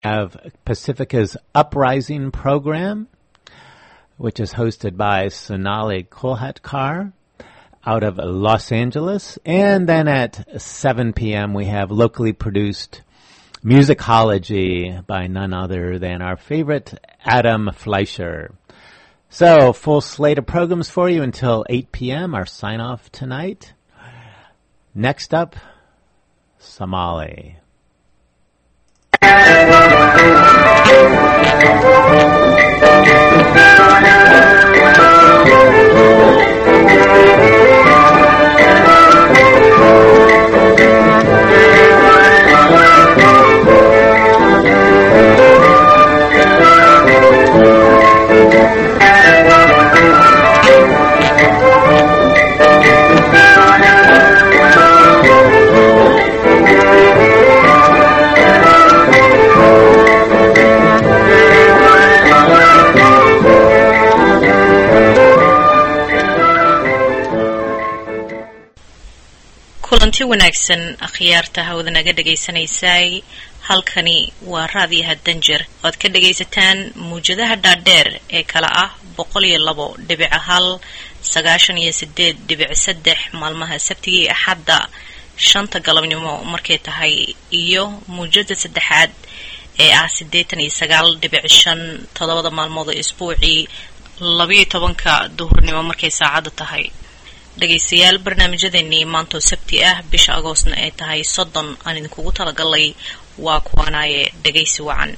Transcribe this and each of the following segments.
have Pacifica's Uprising program, which is hosted by Sonali Kolhatkar out of Los Angeles. And then at 7 p.m. we have locally produced Musicology by none other than our favorite Adam Fleischer. So, full slate of programs for you until 8 p.m. Our sign off tonight. Next up, Somali. kulanti wanaagsan akhyaarta hawada naga dhagaysanaysay halkani waa raadiyaha danjer oad ka dhagaysataan muwjadaha dhaadheer ee kala ah boqol iyo labo dhibic hal sagaashan iyo sideed dhibic saddex maalmaha sabtigii axadda shanta galabnimo markay tahay iyo muwjada saddexaad ee ah siddeetan iyo sagaal dhibic shan toddobada maalmood oo isbuucii labayo tobanka duhurnimo markay saacadda tahay dhegaystayaal barnaamijyadeennii maantoo sabti ah bisha agoostna ay tahay soddon aan idinkugu talagalay waa kuwanaaye dhegaysi wacan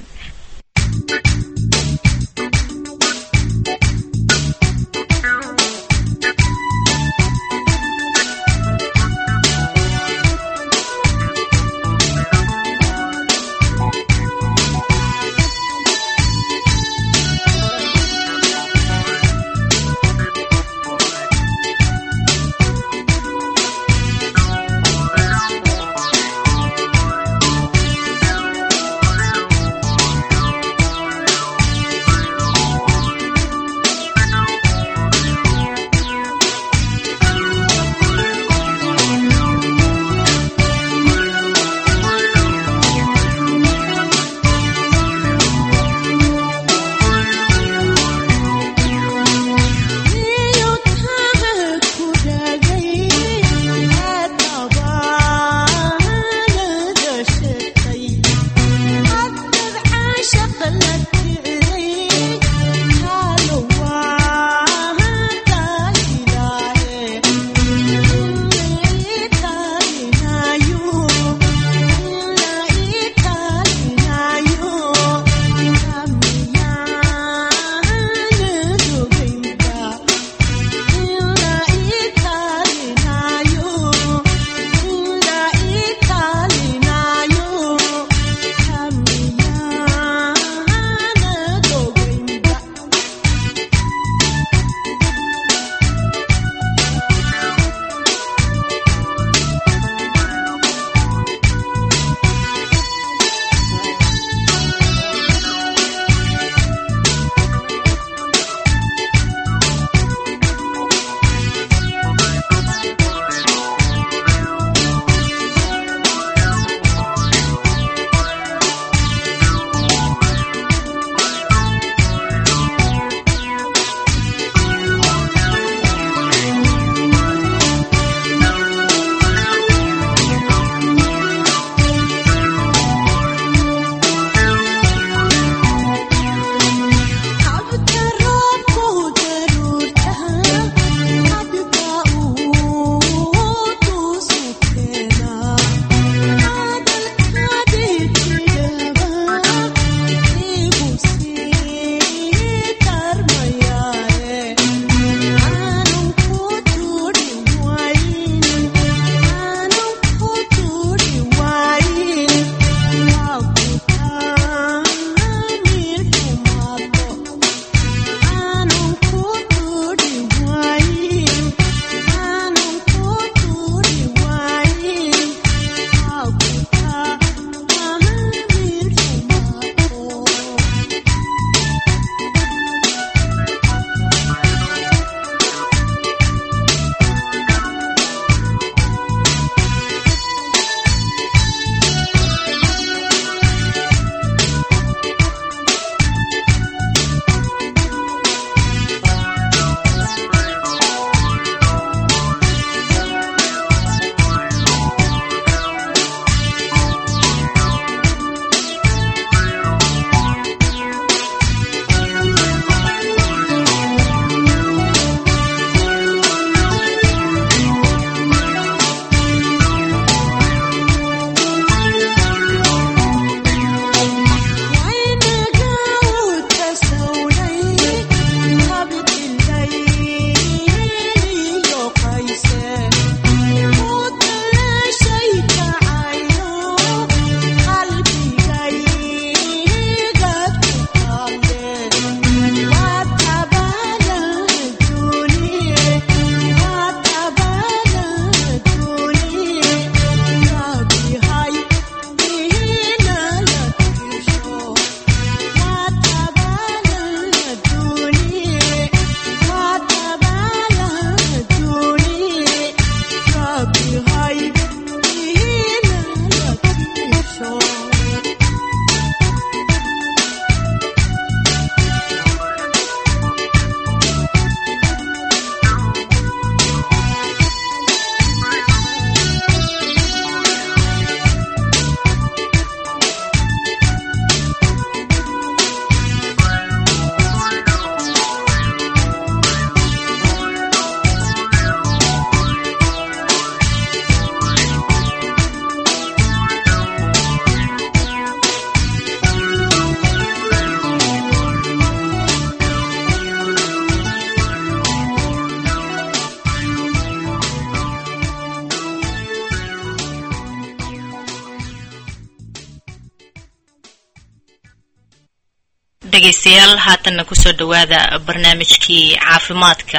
dhegaystayaal haatanna kusoo dhowaada barnaamijkii caafimaadka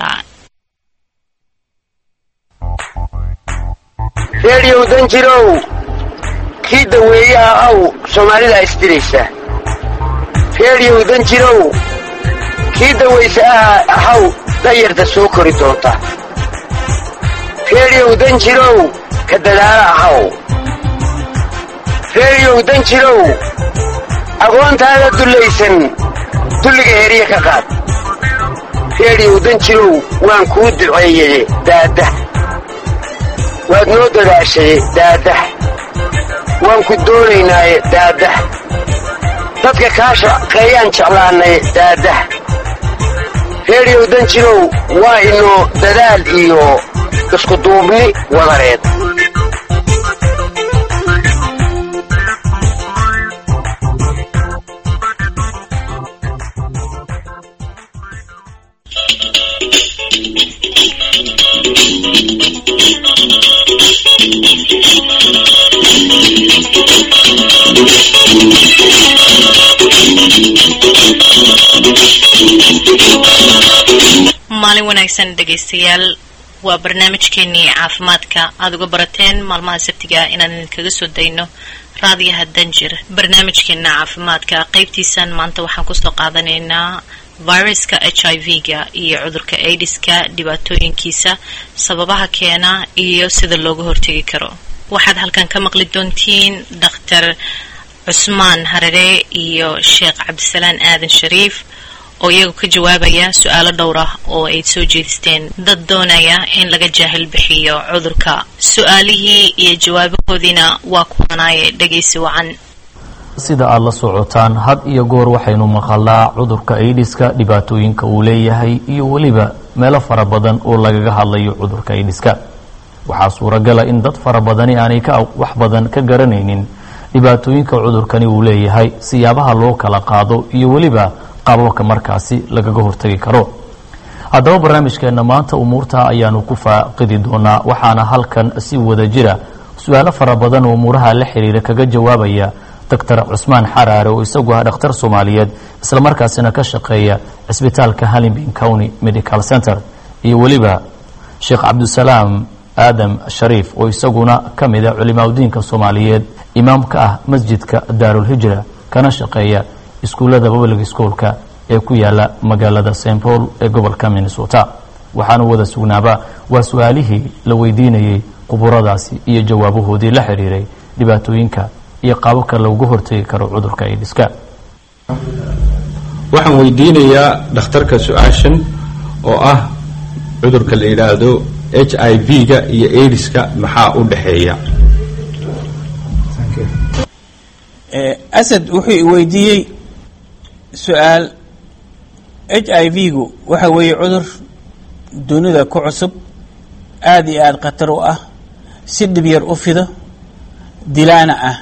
reediyow danjirow kii daweeyaha aw soomaalida isdiraysa reediyow danjirow kii dawaysa aha ahaw dayarta soo kori doonta reediyow danjirow ka dadaala ahaw reediyow danjirow agoontaada dullaysan dulliga herya ka qaad reediyow danjirow waan kuu duceeyeye daadda waad noo dadaashaye daaddah waan ku doonaynaaye daaddah dadka kaa shaqeeyaan jeclaannaye daaddah reediyow danjirow waa inoo dadaal iyo iskuduubni wadareed maalin wanaagsan dhegaystayaal waa barnaamijkeenii caafimaadka aada uga barateen maalmaha sabtiga inaan idinkaga soo dayno raadiyaha danjir barnaamijkeena caafimaadka qeybtiisan maanta waxaan kusoo qaadanaynaa viruska h i v-ga iyo cudurka aidiska dhibaatooyinkiisa sababaha keena iyo sida looga hortegi karo waxaad halkan ka maqli doontiin dhakhtar cusmaan harare iyo sheekh cabdisalaan aadan shariif oo iyagu ka jawaabaya su-aalo dhowr ah oo ay soo jeedisteen dad doonaya in laga jaahil bixiyo cudurka su-aalihii iyo jawaabahoodiina waa kuwanaaye dhegaysi wacan sida aada la socotaan had iyo goor waxaynu maqalnaa cudurka aidiska dhibaatooyinka uu leeyahay iyo weliba meelo fara badan oo lagaga hadlayo cudurka aidiska waxaa suuragala in dad fara badani aanay ka wax badan ka garanaynin dhibaatooyinka cudurkani uu leeyahay siyaabaha loo kala qaado iyo weliba qaababka markaasi lagaga hortagi karo haddaba barnaamijkeenna maanta umuurta ayaanu ku faaqidi doonaa waxaana halkan si wada jira su-aalo fara badan oo umuuraha la xiriira kaga jawaabaya doctor cusmaan xaraare oo isagu ah dhakhtar soomaaliyeed islamarkaasina ka shaqeeya cisbitaalka halimbin county medical center iyo weliba sheekh cabdisalaam aadam shariif oo isaguna ka mida culimaadudiinka soomaaliyeed imaam ka ah masjidka daarulhijra kana shaqeeya iskuullada public schoolka ee ku yaala magaalada st paul ee gobolka minnesota waxaanu wada sugnaaba waa su-aalihii la weydiinayey quburadaasi iyo jawaabahoodii la xiriiray dhibaatooyinka iyo qaababka loogu hortegi karo cudurka aidiska waxaan weydiinayaa dhakhtarka su-aashan oo ah cudurka la yidhaahdo h i v-ga iyo aidiska maxaa u dhexeeya asad wuxuu weydiiyey su-aal h i v-gu waxa weeye cudur dunida ku cusub aada iyo aada khatar u ah si dhib yar u fido dilaana ah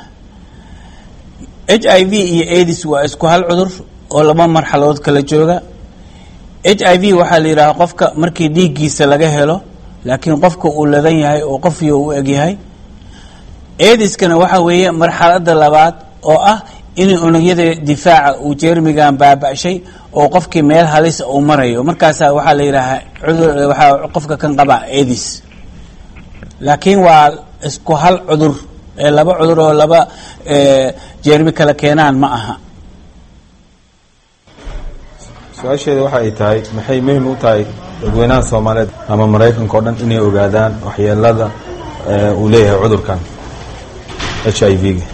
h i v iyo adis waa isku hal cudur oo laba marxaladood kala jooga h i v waxaa la yidhaha qofka markii dhiiggiisa laga helo laakiin qofka uu ladan yahay oo qofyo u egyahay ediskana waxaa weeye marxalada labaad oo ah in unugyada difaaca uu jeermigan baaba-shay oo qofkii meel halis uu marayo markaasa waxaa la yidhaahaa cudur waxaa qofka kan qaba edis laakiin waa isku hal cudur ee laba cudur oo laba jeermi kala keenaan ma aha su-aasheeda waxa ay tahay maxay muhim u tahay dadweynaha soomaaliyeed ama maraykanka o dhan inay ogaadaan waxyeelada uu leeyahay cudurkan h i v-ga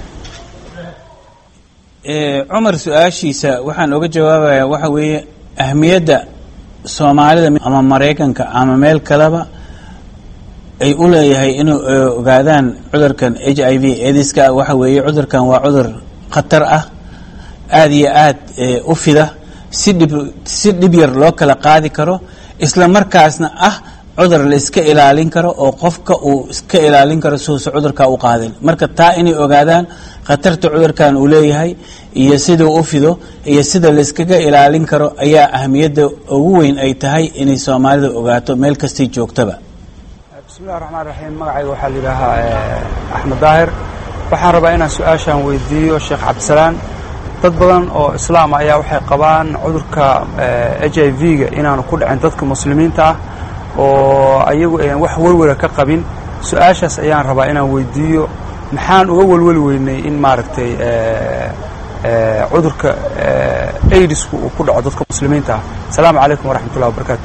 cumar su-aashiisa waxaan oga jawaabayaa waxa weeye ahmiyadda soomaalida ama maraykanka ama meel kaleba ay u leeyahay inay ogaadaan cudurkan h i v ediska waxa weeye cudurkan waa cudur khatar ah aada iyo aada u fida si dhib si dhib yar loo kala qaadi karo isla markaasna ah cudur la iska ilaalin karo oo qofka uu iska ilaalin karo siuusa cudurka u qaadin marka taa inay ogaadaan khatarta cudurkan uu leeyahay iyo siduu u fido iyo sida la iskaga ilaalin karo ayaa ahamiyadda ugu weyn ay tahay inay soomaalida ogaato meel kastay joogtaba bismillahi raxmaan raxiim magacayga waxaa la yidhaahaa axmed daahir waxaan rabaa inaan su-aashaan weydiiyo sheekh cabdisalaan dad badan oo islaam ayaa waxay qabaan cudurka h i v-ga inaanu ku dhicin dadka muslimiinta ah oo ayagu ayaan wax welwela ka qabin su-aashaas ayaan rabaa inaan weydiiyo maxaan uga welweli weynay in maaragtay cudurka aidisku uu ku dhaco dadka muslimiinta ah asalaamu calaykum waraxmat ullahi wabarakaatu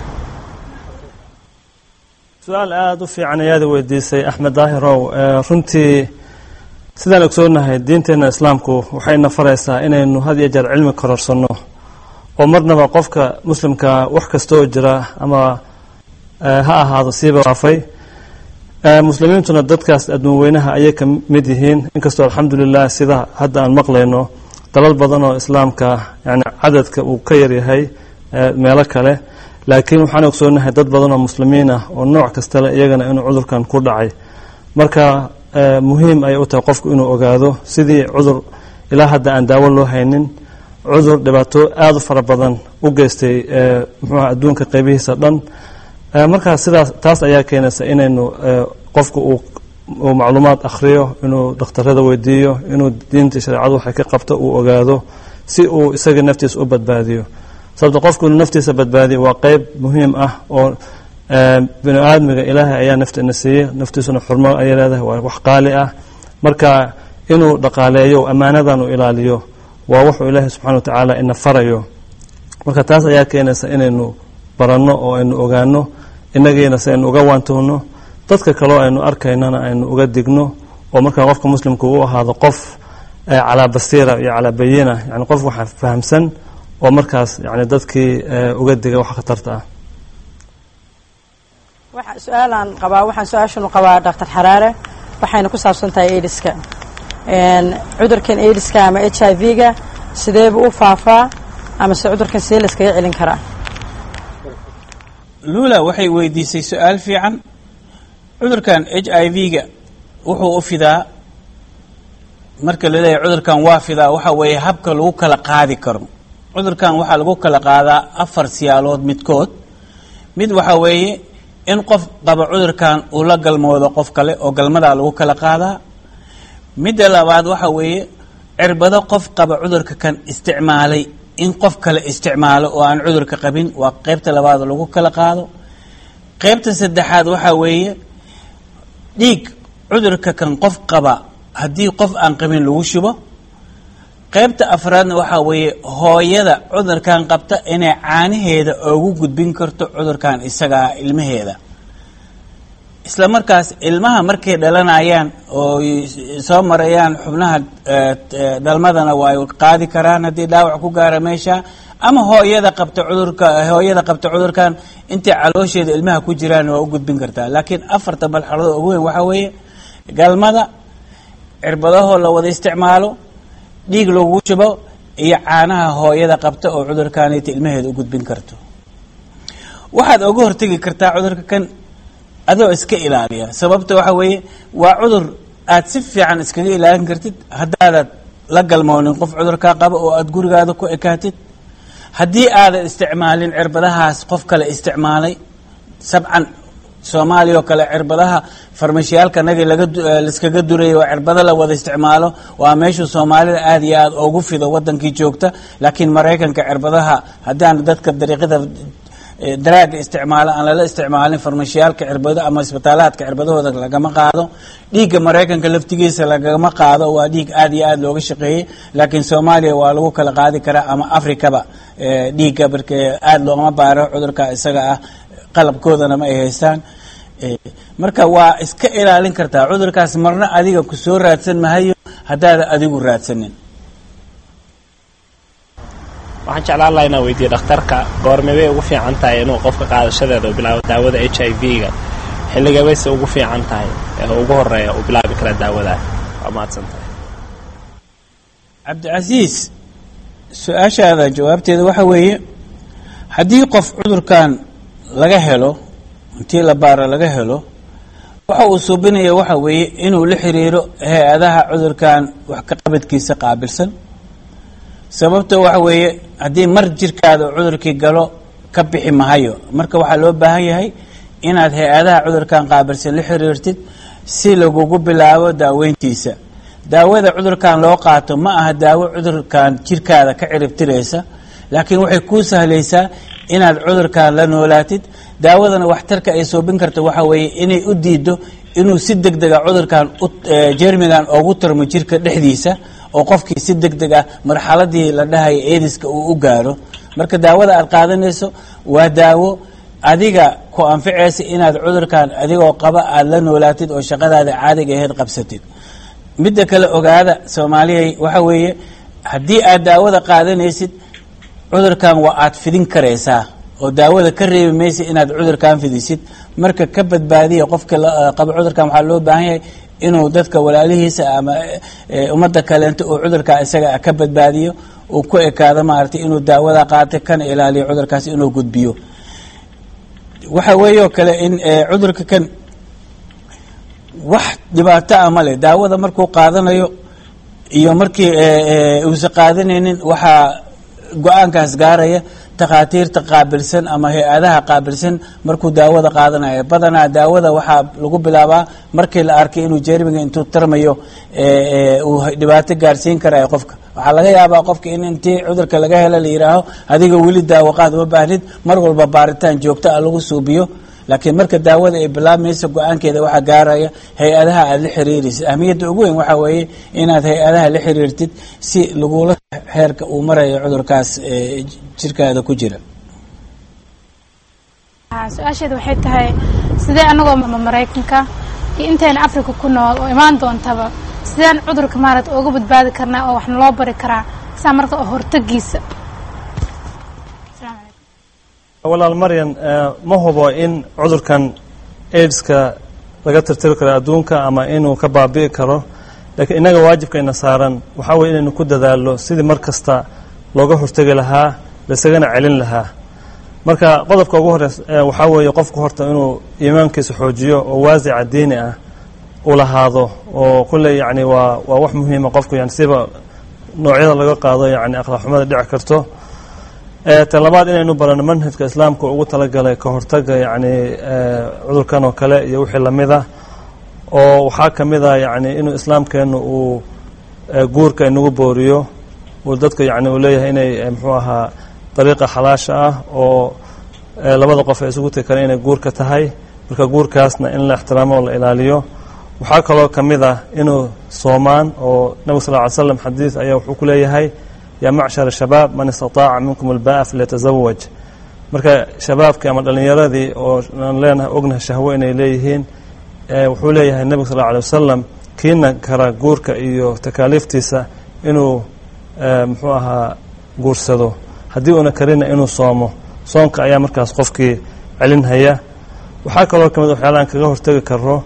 su-aal aada u fiican ayaada weydiisay axmed daahirow runtii sidaan ogsoonahay diinteenna islaamku waxayna faraysaa inaynu had iyo jeer cilmi kororsanno oo marnaba qofka muslimka wax kasta oo jira ama ha ahaado siiba waafay muslimiintuna dadkaas adduun weynaha ayay ka mid yihiin inkastoo alxamdulilah sida hadda aan maqlayno dalal badan oo islaamka yani cadadka uu ka yaryahay meelo kale laakiin waxaan ogsoonahay dad badan oo muslimiin ah oo nooc kastale iyagana inuu cudurkan ku dhacay marka muhiim ayay u tahay qofku inuu ogaado sidii cudur ilaa hadda aan daawo loo haynin cudur dhibaato aada u fara badan u geystay muxuuha adduunka qaybihiisa dhan markaa sidaas taas ayaa keenaysa inaynu qofku uu macluumaad akhriyo inuu dhakhtarada weydiiyo inuu diinta shareecadu waxay ka qabto uu ogaado si uu isaga naftiisa u badbaadiyo sababto qofku inuu naftiisa badbaadiyo waa qeyb muhiim ah oo bini aadmiga ilaahay ayaa nafteena siiyey naftiisuna xurmo ayay leedahay waa wax qaali ah marka inuu dhaqaaleeyo ammaanadan uu ilaaliyo waa wuxuu ilaahay subxana wa tacaala ina farayo marka taas ayaa keenaysa inaynu baranno oo aynu ogaano inagiina si aynu uga waantoono dadka kaleo aynu arkaynana aynu uga digno oo markaa qofka muslimka u ahaado qof calaa basiira iyo calaa bayina yani qof waxa fahamsan oo markaas yani dadkii uga diga wax khatarta ah su-aalaan qabaa waxaan su-aashanu qabaa doctor xaraare waxayna ku saabsan tahay aidiska cudurkan aidiska ama h i v-ga sideebu u faafaa ama se cudurkan sidee la iskaga celin karaa lula waxay weydiisay su-aal fiican cudurkan h i v-ga wuxuu u fidaa marka la leeyahay cudurkan waa fidaa waxa weeye habka lagu kala qaadi karo cudurkan waxaa lagu kala qaadaa afar siyaalood midkood mid waxa weeye in qof qaba cudurkan uu la galmoodo qof kale oo galmadaa lagu kala qaadaa midda labaad waxa weeye cirbado qof qaba cudurka kan isticmaalay in qof kale isticmaalo oo aan cudurka qabin waa qeybta labaad oo lagu kala qaado qeybta saddexaad waxaa weeye dhiig cudurka kan qof qaba haddii qof aan qabin lagu shubo qeybta afraadna waxaa weeye hooyada cudurkan qabta inay caanaheeda ugu gudbin karto cudurkan isagaa ilmaheeda isla markaas ilmaha markay dhalanayaan oo soo marayaan xubnaha dhalmadana waa qaadi karaan haddii dhaawac ku gaara meesha ama hooyada qabta cudurka hooyada qabta cudurkan intay caloosheeda ilmaha ku jiraan waa u gudbin kartaa laakiin afarta balxaladoo ugu weyn waxaa weeye galmada cirbadahoo la wada isticmaalo dhiig lagu shubo iyo caanaha hooyada qabta oo cudurkanita ilmaheeda u gudbin karto waxaad oga hortegi kartaa cudurka kan adoo iska ilaaliya sababta waxa weeye waa cudur aad si fiican iskaga ilaalin kartid haddaadad la galmoonin qof cudurkaa qaba oo aada gurigaada ku ekaatid haddii aadan isticmaalin cirbadahaas qof kale isticmaalay sabcan soomaaliya oo kale cirbadaha farmashiyaalka nagi lagalaskaga durayay waa cirbado la wada isticmaalo waa meeshuu soomaalida aada iyo aada ugu fido wadankii joogta laakiin maraykanka cirbadaha haddaan dadka dariiqada daraaga isticmaalo aan lala isticmaalin farmashiyaalka cirbado ama isbitaalaadka cirbadahooda lagama qaado dhiigga maraykanka laftigiisa lagama qaado waa dhiig aada iyo aada looga shaqeeyey laakiin soomaaliya waa lagu kala qaadi karaa ama africaba dhiigga marka aada loogama baaro cudurka isaga ah qalabkoodana ma ay haystaan marka waa iska ilaalin kartaa cudurkaas marna adiga ku soo raadsan mahayo haddaada adigu raadsanin waxaan jeclaan lahaa inaan weydiiye dhakhtarka goormebay ugu fiican tahay inuu qofka qaadashadeeda uu bilaabo daawada h i v-ga xilligabayse ugu fiican tahay ee ugu horeeya uu bilaabi kara daawada waa mahadsan tahay cabdicasiis su-aashaada jawaabteeda waxa weeye haddii qof cudurkan laga helo intii la baaro laga helo waxa uu suubinaya waxa weeye inuu la xiriiro hay-adaha cudurkan wax ka qabadkiisa qaabilsan sababta waxa weeye haddii mar jirkaada cudurkii galo ka bixi mahayo marka waxaa loo baahan yahay inaad hay-adaha cudurkan qaabilsan la xiriirtid si lagugu bilaabo daaweyntiisa daawada cudurkan loo qaato ma aha daawo cudurkan jirkaada ka ciribtiraysa laakiin waxay kuu sahlaysaa inaad cudurkan la noolaatid daawadana waxtarka ay soobin karta waxa weeye inay u diido inuu si deg dega cudurkan jermigan ugu tarmo jirka dhexdiisa oo qofkii si deg deg ah marxaladii la dhahaya ediska uu u gaaro marka daawada aad qaadanayso waa daawo adiga ku anficaysa inaad cudurkan adigoo qaba aada la noolaatid oo shaqadaada caadiga aheyd qabsatid midda kale ogaada soomaaliyay waxa weeye haddii aad daawada qaadanaysid cudurkan waa aad fidin karaysaa oo daawada ka reebi maysa inaad cudurkan fidisid marka ka badbaadiya qofka qaba cudurkan waxaa loo baahan yahay inuu dadka walaalihiisa ama ummadda kaleento oo cudurkaa isaga ka badbaadiyo uu ku ekaado maaragtay inuu daawada qaata kana ilaaliyo cudurkaas inuu gudbiyo waxa weeyoo kale in cudurka kan wax dhibaato ah male daawada markuu qaadanayo iyo markii uusa qaadanaynin waxaa go-aankaas gaaraya takhaatiirta qaabilsan ama hay-adaha qaabilsan markuu daawada qaadanayo badanaa daawada waxaa lagu bilaabaa markii la arkay inuu jermiga intuu tarmayo uu dhibaato gaarsiin karayo qofka waxaa laga yaabaa qofka in intii cudurka laga helo la yidhaaho adiga weli daawo qaad uma baahnid mar walba baaritaan joogto ah lagu suubiyo laakiin marka daawada ay bilaabmaysa go-aankeeda waxaa gaaraya hay-adaha aada la xiriiraysid ahmiyadda ugu weyn waxaa weeye inaad hay-adaha la xiriirtid si lagula heerka uu marayo cudurkaas jirkaada ku jira su-aasheeda waxay tahay sidee anagoo maraykanka iyo intayna africa ku nool oo imaan doontaba sideen cudurka maarata uga badbaadi karnaa oo wax naloo bari karaa saa marka oo hortagiisa walaal maryan ma hubo in cudurkan aidska laga tirtiri karo adduunka ama inuu ka baabi'i karo laakiin innaga waajibkayna saaran waxaa weye inaynu ku dadaallo sidii mar kasta looga hortegi lahaa laisagana celin lahaa marka qodobka ugu horeys waxaa weeye qofku horta inuu iimaankiisa xoojiyo oo waasica diini ah u lahaado oo kulley yacni waa waa wax muhiima qofku yani siba noocyada laga qaado yani akhlaaqxumada dhici karto ta labaad inaynu barano manhajka islaamka ugu talagalay ka hortaga yacni cudurkan oo kale iyo wixii lamida oo waxaa ka mid a yacni inuu islaamkeennu uu guurka inagu booriyo uu dadka yani uu leeyahay inay muxuu ahaa dariiqa xalaasha ah oo labada qof ay isugu tegi kareen inay guurka tahay marka guurkaasna in la ixtiraamo oo la ilaaliyo waxaa kaloo ka mid ah inuu soomaan oo nabig sal ly slam xadiis ayaa wuxuu ku leeyahay yaa macshar shabaab man istataaca minkum albaa falyatazawaj marka shabaabkii ama dhallinyaradii oo aan leenahay ognahay shahwo inay leeyihiin wuxuu leeyahay nebiga sal alay wasalam kiina kara guurka iyo takaaliiftiisa inuu muxuu ahaa guursado haddii uuna karina inuu soomo soonka ayaa markaas qofkii celinhaya waxaa kaloo ka mid waxyaalahan kaga hortegi karo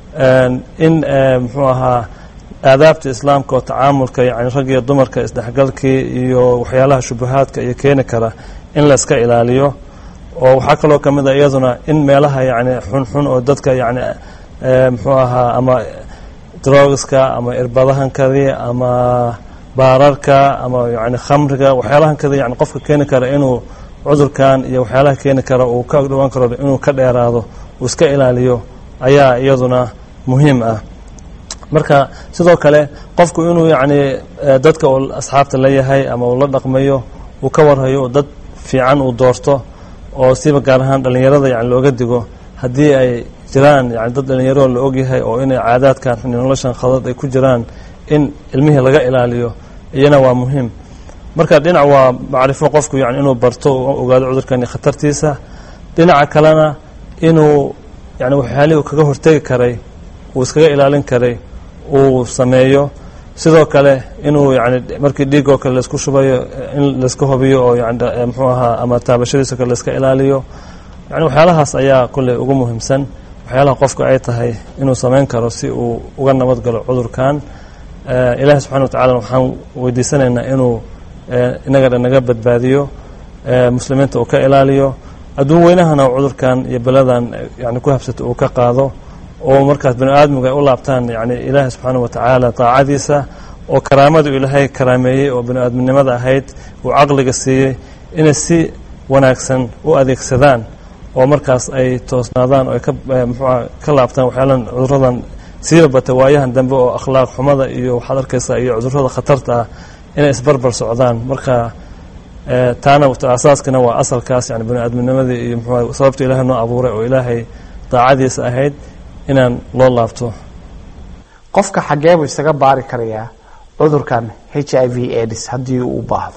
in muxuu ahaa aadaabta islaamka oo tacaamulka yani rag iyo dumarka isdhexgalkii iyo waxyaalaha shubahaadka iyo keeni kara in la iska ilaaliyo oo waxaa kaloo ka mid a iyaduna in meelaha yani xunxun oo dadka yani muxuu ahaa ama drogiska ama irbadahankadii ama baararka ama yani khamriga waxyaalahankadii yani qofka keeni kara inuu cudurkan iyo waxyaalaha keeni kara uu ka dhawaan karo inuu ka dheeraado uu iska ilaaliyo ayaa iyaduna muhiim ah marka sidoo kale qofku inuu yacni dadka uu asxaabta la yahay ama uu la dhaqmayo uu ka warhayo dad fiican uu doorto oo siba gaar ahaan dhallinyarada yani looga digo haddii ay jiraan yani dad dhallinyaroo la ogyahay oo inay caadaadkan xuni noloshan khadad ay ku jiraan in ilmihii laga ilaaliyo iyana waa muhiim marka dhinac waa macrifo qofku yani inuu barto ogaado cudurkan iyo khatartiisa dhinaca kalena inuu yani waxyaalihii uu kaga hortegi karay uu iskaga ilaalin karay uu sameeyo sidoo kale inuu yani markii dhiig oo kale laisku shubayo in laiska hubiyo oo yani muxuu ahaa ama taabashadiiso kale laiska ilaaliyo yani waxyaalahaas ayaa kulley ugu muhiimsan waxyaalaha qofku ay tahay inuu samayn karo si uu uga nabad galo cudurkan ilaahi subxana wa tacala waxaan weydiisanaynaa inuu inaga dhan naga badbaadiyo muslimiinta uu ka ilaaliyo adduun weynahana cudurkan iyo beladan yani ku habsata uu ka qaado oo markaas bani aadmigu ay u laabtaan yani ilaahi subxaana wa tacaala daacadiisa oo karaamadu ilaahay karaameeyey oo bani aadminimada ahayd uu caqliga siiyey inay si wanaagsan u adeegsadaan oo markaas ay toosnaadaan oo ay ka muxuuha ka laabtaan waxyaalan cuduradan siiba bata waayahan dambe oo akhlaaq xumada iyo waxaad arkaysaa iyo cudurrada khatarta ah inay isbarbar socdaan marka taana asaaskana waa asalkaas yani bani aadamnimadii iyo mxuu sababta ilaahay noo abuuray oo ilaahay daacadiisa ahayd inaan loo laabto qofka xaggee buu isaga baari karayaa cudurkan h i v aids haddii uu u baahdo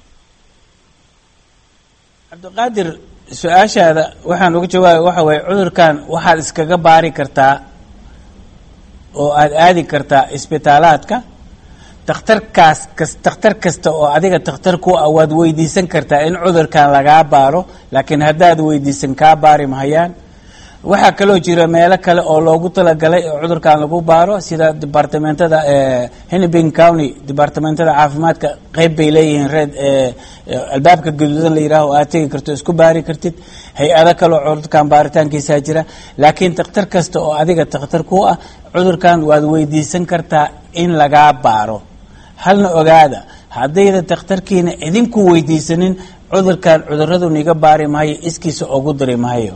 cabdiqaadir su-aashaada waxaan uga jawaabay waxa waye cudurkan waxaad iskaga baari kartaa oo aada aadi kartaa isbitaalaadka takhtarkaas kas takhtar kasta oo adiga takhtar ku ah waad weydiisan kartaa in cudurkan lagaa baaro laakiin haddaad weydiisan kaa baari mahayaan waxaa kaloo jira meelo kale oo loogu talagalay oo cudurkan lagu baaro sida departamentada hennepin county departamentada caafimaadka qeyb bay leeyihiin reed albaabka gaduudan la yidhaaho aad tegi karto isku baari kartid hay-ado kaleo cudurkan baaritaankiisaa jira laakiin takhtar kasta oo adiga takhtar ku ah cudurkan waad weydiisan kartaa in lagaa baaro halna ogaada haddayda takhtarkiina idinku weydiisanin cudurkan cuduradu niga baari mahayo iskiisa ugu diri mahayo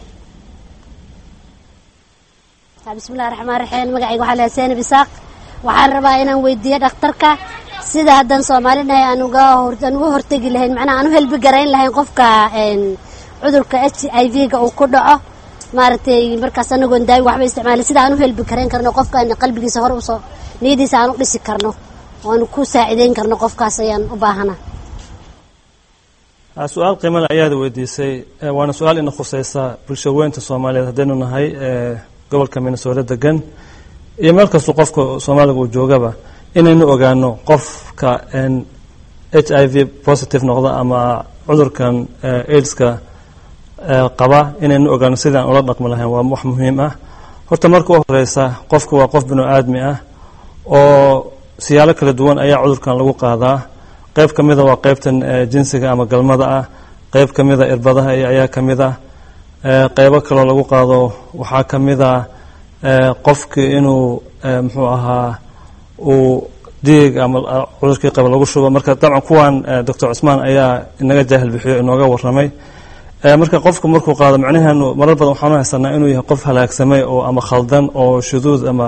bismillahi raxmaan raxiim magacayga waxaa lahaa seenab isaaq waxaan rabaa inaan weydiiyo dhakhtarka sida haddaan soomaalinahay aan uga aan uga hortegi lahayn macnaha aan u helbi garayn lahayn qofka cudurka h i v ga uu ku dhaco maaragtay markaas anagoon daawi waxba isticmaalin sida aan u helbi garayn karno qofka qalbigiisa hore usoo niyadiisa aan u dhisi karno oan ku saacideyn karno qofkaas ayaan u baahana su-aal qiimale ayaad weydiisay waana su-aal ina khuseysa bulsho weynta soomaaliyeed haddaynu nahay gobolka minnesota degan iyo meel kastoo qofka soomaaliga uu joogaba inaynu ogaano qofka h i v positive noqda ama cudurkan aidska qaba inaynu ogaano sidaan ula dhaqmi lahayn waa wax muhiim ah horta marka u horeysa qofka waa qof binu aadmi ah oo siyaalo kala duwan ayaa cudurkan lagu qaadaa qeyb ka mida waa qeybtan jinsiga ama galmada ah qeyb ka mida irbadaha ayaa ka mid ah qeybo kaloo lagu qaado waxaa ka mid a qofkii inuu muxuu ahaa uu diig ama cudurkii qaba lagu shubo marka dabcan kuwan doctor cusmaan ayaa inaga jaahil bixiyo inooga warramay marka qofku markuu qaado macnaheenu marar badan waxaanu haysanaa inuu yahay qof halaagsamay oo ama khaldan oo shuduud ama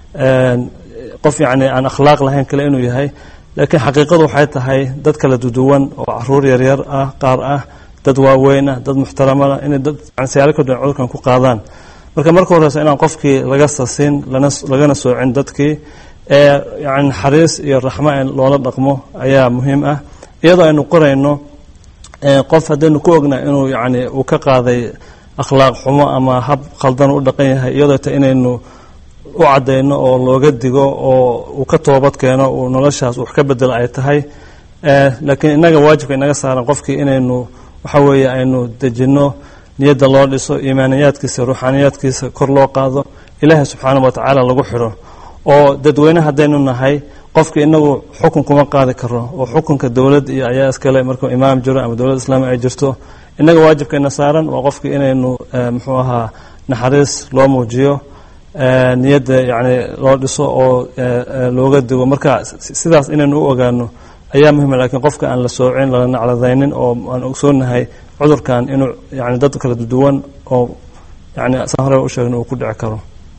qof yacni aan akhlaaq lahayn kale inuu yahay laakiin xaqiiqadu waxay tahay dad kala duduwan oo caruur yaryar ah qaar ah dad waaweyn ah dad muxtaramana inay dad siyaalo ka duwan cudurkan ku qaadaan marka marka horeysa inaan qofkii laga sasin lana lagana soocin dadkii ee yani naxariis iyo raxmo in loola dhaqmo ayaa muhiim ah iyadoo aynu qorayno qof haddaynu ku ogna inuu yani uu ka qaaday akhlaaq xumo ama hab khaldan u dhaqan yahay iyadoo ta inaynu u caddayno oo looga digo oo uu ka toobad keeno uu noloshaas wax ka bedelo ay tahay laakiin innaga waajibka inaga saaran qofkii inaynu waxa weeye aynu dejinno niyadda loo dhiso iimaaniyaadkiisa ruuxaaniyaadkiisa kor loo qaado ilaahay subxaanahu watacaala lagu xidho oo dadweyne haddaynu nahay qofka inagu xukun kuma qaadi karo oo xukunka dowlad iyo ayaa iskale markuu imaam jiro ama dowlad islaami ay jirto innaga waajibkeena saaran waa qofkii inaynu muxuu ahaa naxariis loo muujiyo niyadda yani loo dhiso oo looga digo marka sidaas inaynu u ogaano ayaa muhima lakiin qofka aan la soocin lala nacladaynin oo aan ogsoonahay cudurkan inuu yani dad kala duwan oo yani saan hore u sheegna uu ku dhici karo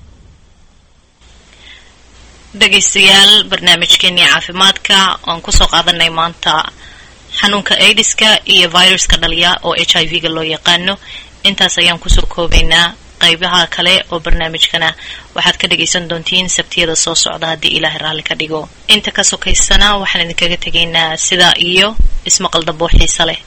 dhegaystayaal barnaamijkeenii caafimaadka oan kusoo qaadanay maanta xanuunka aidiska iyo viruska dhaliya oo h i v ga loo yaqaano intaas ayaan kusoo koobaynaa qaybaha kale oo barnaamijkana waxaad ka dhagaysan doontiin sabtiyada soo socda haddii ilaahay raalli ka dhigo inta ka sokaysana waxaan idinkaga tegaynaa sidaa iyo ismaqal damboo xiisa leh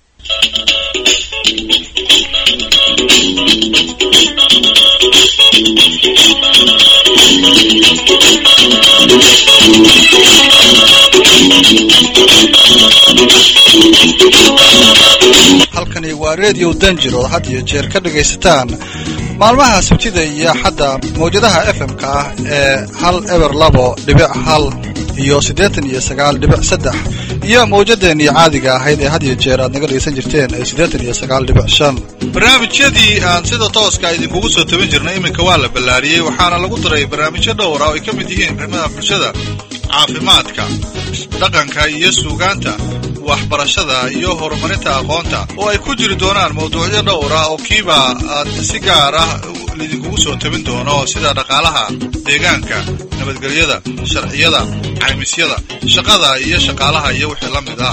halkani waa redio danjir oo had iyo jeer ka dhagaysataan maalmaha sabtida iyo xadda mawjadaha fm-ka ah ee hal eber labo dhibic hal iyo siddeetan iyo sagaal dhibic saddex iyo mawjadeennii caadiga ahayd ee had iyo jeer aad naga dhegaysan jirteen ee siddeetan iyo sagaal dhibic shan barnaamijyadii aan sida tooska idinkugu soo tabin jirnay iminka waa la ballaariyey waxaana lagu daray barnaamijyo dhowra oo ay ka mid yihiin arrimaha bulshada caafimaadka dhaqanka iyo suugaanta waxbarashada iyo horumarinta aqoonta oo ay ku jiri doonaan mawduucyo dhowr ah oo kiiba aad si gaar ah lidinkugu soo tabin doono sida dhaqaalaha deegaanka nabadgelyada sharciyada caymisyada shaqada iyo shaqaalaha iyo wixii la mid ah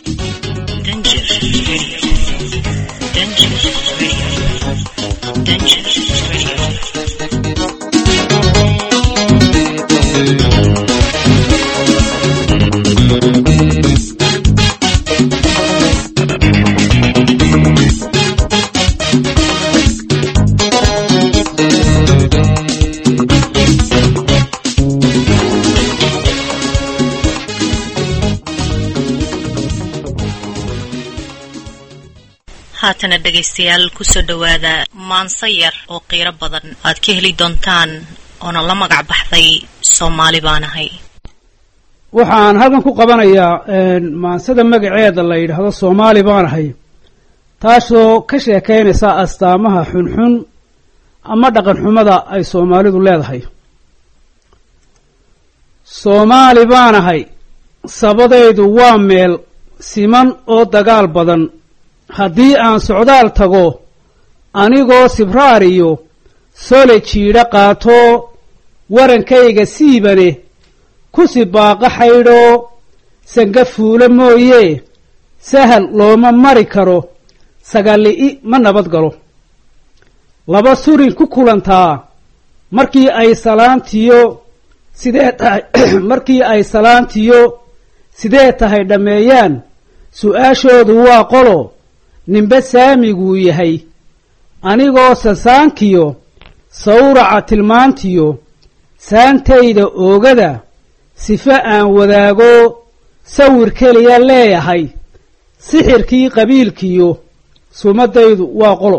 haatana dhegaystayaal kusoo dhowaada maanse yar oo qiiro badan aad ka heli doontaan oona la magac baxday soomaali baan ahay waxaan halkan ku qabanayaa maansada magaceeda la yidhaahdo soomaali baan ahay taasoo ka sheekaynaysa astaamaha xunxun ama dhaqan xumada ay soomaalidu leedahay soomaali baan ahay sabadaydu waa meel siman oo dagaal badan haddii aan socdaal tago anigoo sibraar iyo sole jiidha qaato warankayga siibane ku sibaaqa xaydhoo sanga fuulo mooye sahal looma mari karo sagalli'i ma nabad galo laba surin ku kulantaa markii ay salaantiyo sidee tahay markii ay salaantiyo sidee tahay dhammeeyaan su-aashoodu waa qolo ninbe saamiguu yahay anigoo sasaankiyo sawraca tilmaantiyo saantayda oogada sifo aan wadaago sawir keliya leeyahay sixirkii qabiilkiyo sumadaydu waa qolo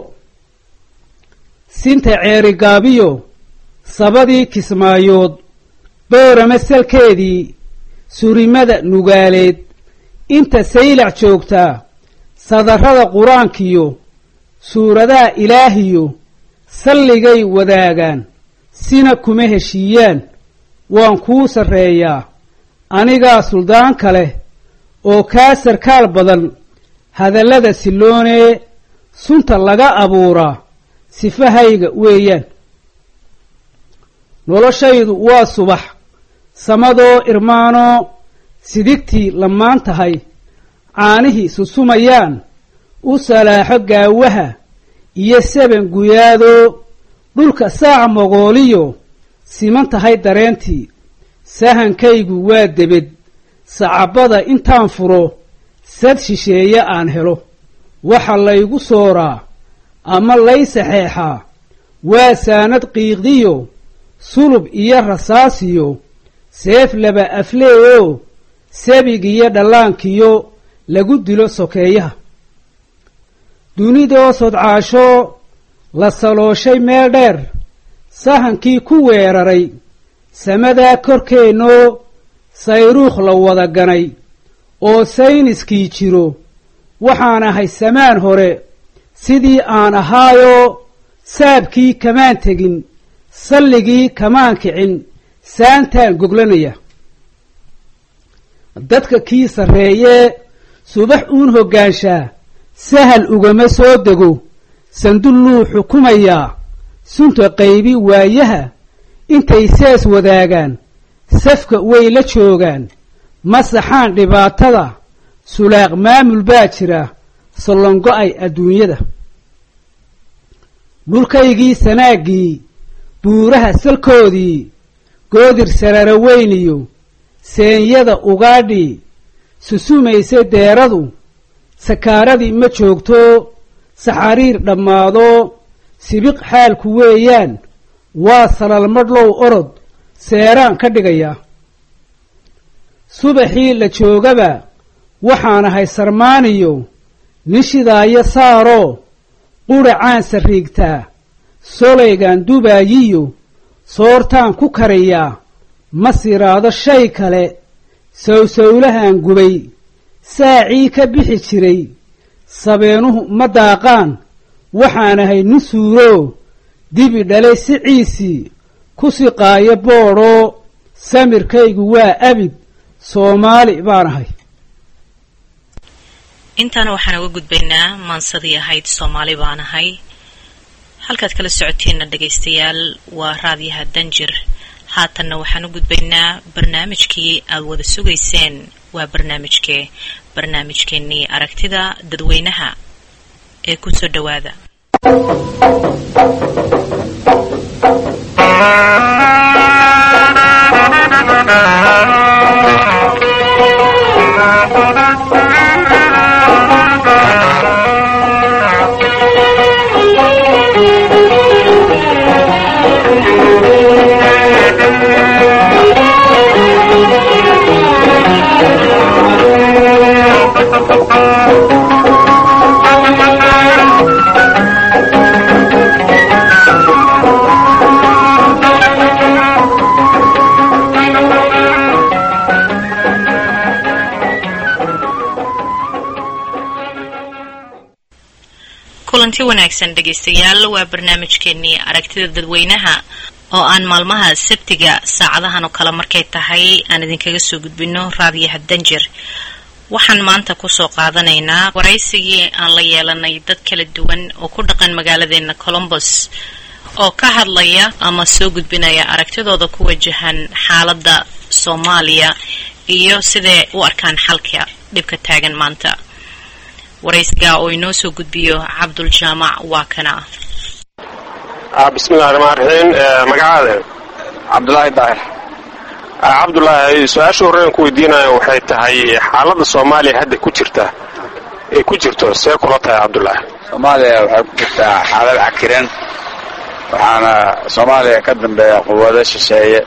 sinta ceerigaabiyo sabadii kismaayood boorama salkeedii surimada nugaaleed inta saylac joogtaa sadarrada qur-aankiyo suuradaha ilaahiyo salligay wadaagaan sina kuma heshiiyaan waan kuu sarreeyaa anigaa suldaanka leh oo kaa sarkaal badan hadallada silloonee sunta laga abuuraa sifahayga weeyaan noloshaydu waa subax samadoo irmaanoo sidigtii lamaan tahay caanihii susumayaan u salaaxo gaawaha iyo saban guyaadoo dhulka saac mogooliyo siman tahay dareentii sahankaygu waa debed sacabada intaan furo sad shisheeye aan helo waxa laygu sooraa ama lay saxeexaa waa saanad qiiqdiyo sulub iyo rasaasiyo seef laba afleeyoo sabigiyo dhallaankiyo lagu dilo sokeeyaha dunidoo sodcaasho la salooshay meel dheer sahankii ku weeraray samadaa korkeennoo sayruukh la wada ganay oo sayniskii jiro waxaan ahay samaan hore sidii aan ahaayoo saabkii kamaan tegin salligii kamaan kicin saantaan goglanaya dadka kii sarreeyee subax uun hoggaanshaa sahal ugama soo dego sandulluu xukumayaa sunta qaybi waayaha intay sees wadaagaan safka way la joogaan masaxaan dhibaatada sulaaq maamul baa jira sollongo-ay adduunyada dhulkaygii sanaaggii buuraha salkoodii goodir sarara weyniyo seenyada ugaadhii susumaysa deeradu sakaaradii ma joogto saxariir dhammaado sibiq xaalku weeyaan waa salalmadhlow orod seeraan ka dhigaya subaxii la joogaba waxaan ahay sarmaaniyo nishidaayo saaroo quracaan sarriigtaa solaygaan dubaayiyo soortaan ku kariyaa ma siraado shay kale sawsawlahaan gubay saacii ka bixi jiray sabeenuhu ma daaqaan waxaan ahay nin suuroo dibi dhalay siciisii ku siqaayo boodhoo samirkaygu waa abid soomaali baan ahay intaana waxaan uga gudbaynaa maansadii ahayd soomaali baan ahay halkaad kala socotiinna dhegaystayaal waa raadyaha danjir haatanna waxaan u gudbaynaa barnaamijkii aad wada sugayseen waa barnaamijkee barnaamijkeennii aragtida dadweynaha ee ku soo dhowaada kulanti wanaagsan dhegaystayaal waa barnaamijkeenii aragtida dadweynaha oo aan maalmaha sabtiga saacadahan oo kale markay tahay aan idinkaga soo gudbino raadiyaha danjir waxaan maanta kusoo qaadanaynaa waraysigii aan la yeelanay dad kala duwan oo ku dhaqan magaaladeena colombos oo ka hadlaya ama soo gudbinaya aragtidooda ku wajahan xaaladda soomaaliya iyo siday u arkaan xalka dhibka taagan maanta waraysiga oo inoo soo gudbiyo cabdul jaamac waa kana bismillahi raxmaan raxiim magacaada cabdulaahi daahir cabdulaahi su-aasha horrean ku weydiinayo waxay tahay xaaladda soomaaliya hadda ku jirta ee ku jirto see kula tahay cabdulaahi soomaaliya waxay ku jirtaa xaalad cakiran waxaana soomaaliya ka dambeeya quwado shisheeye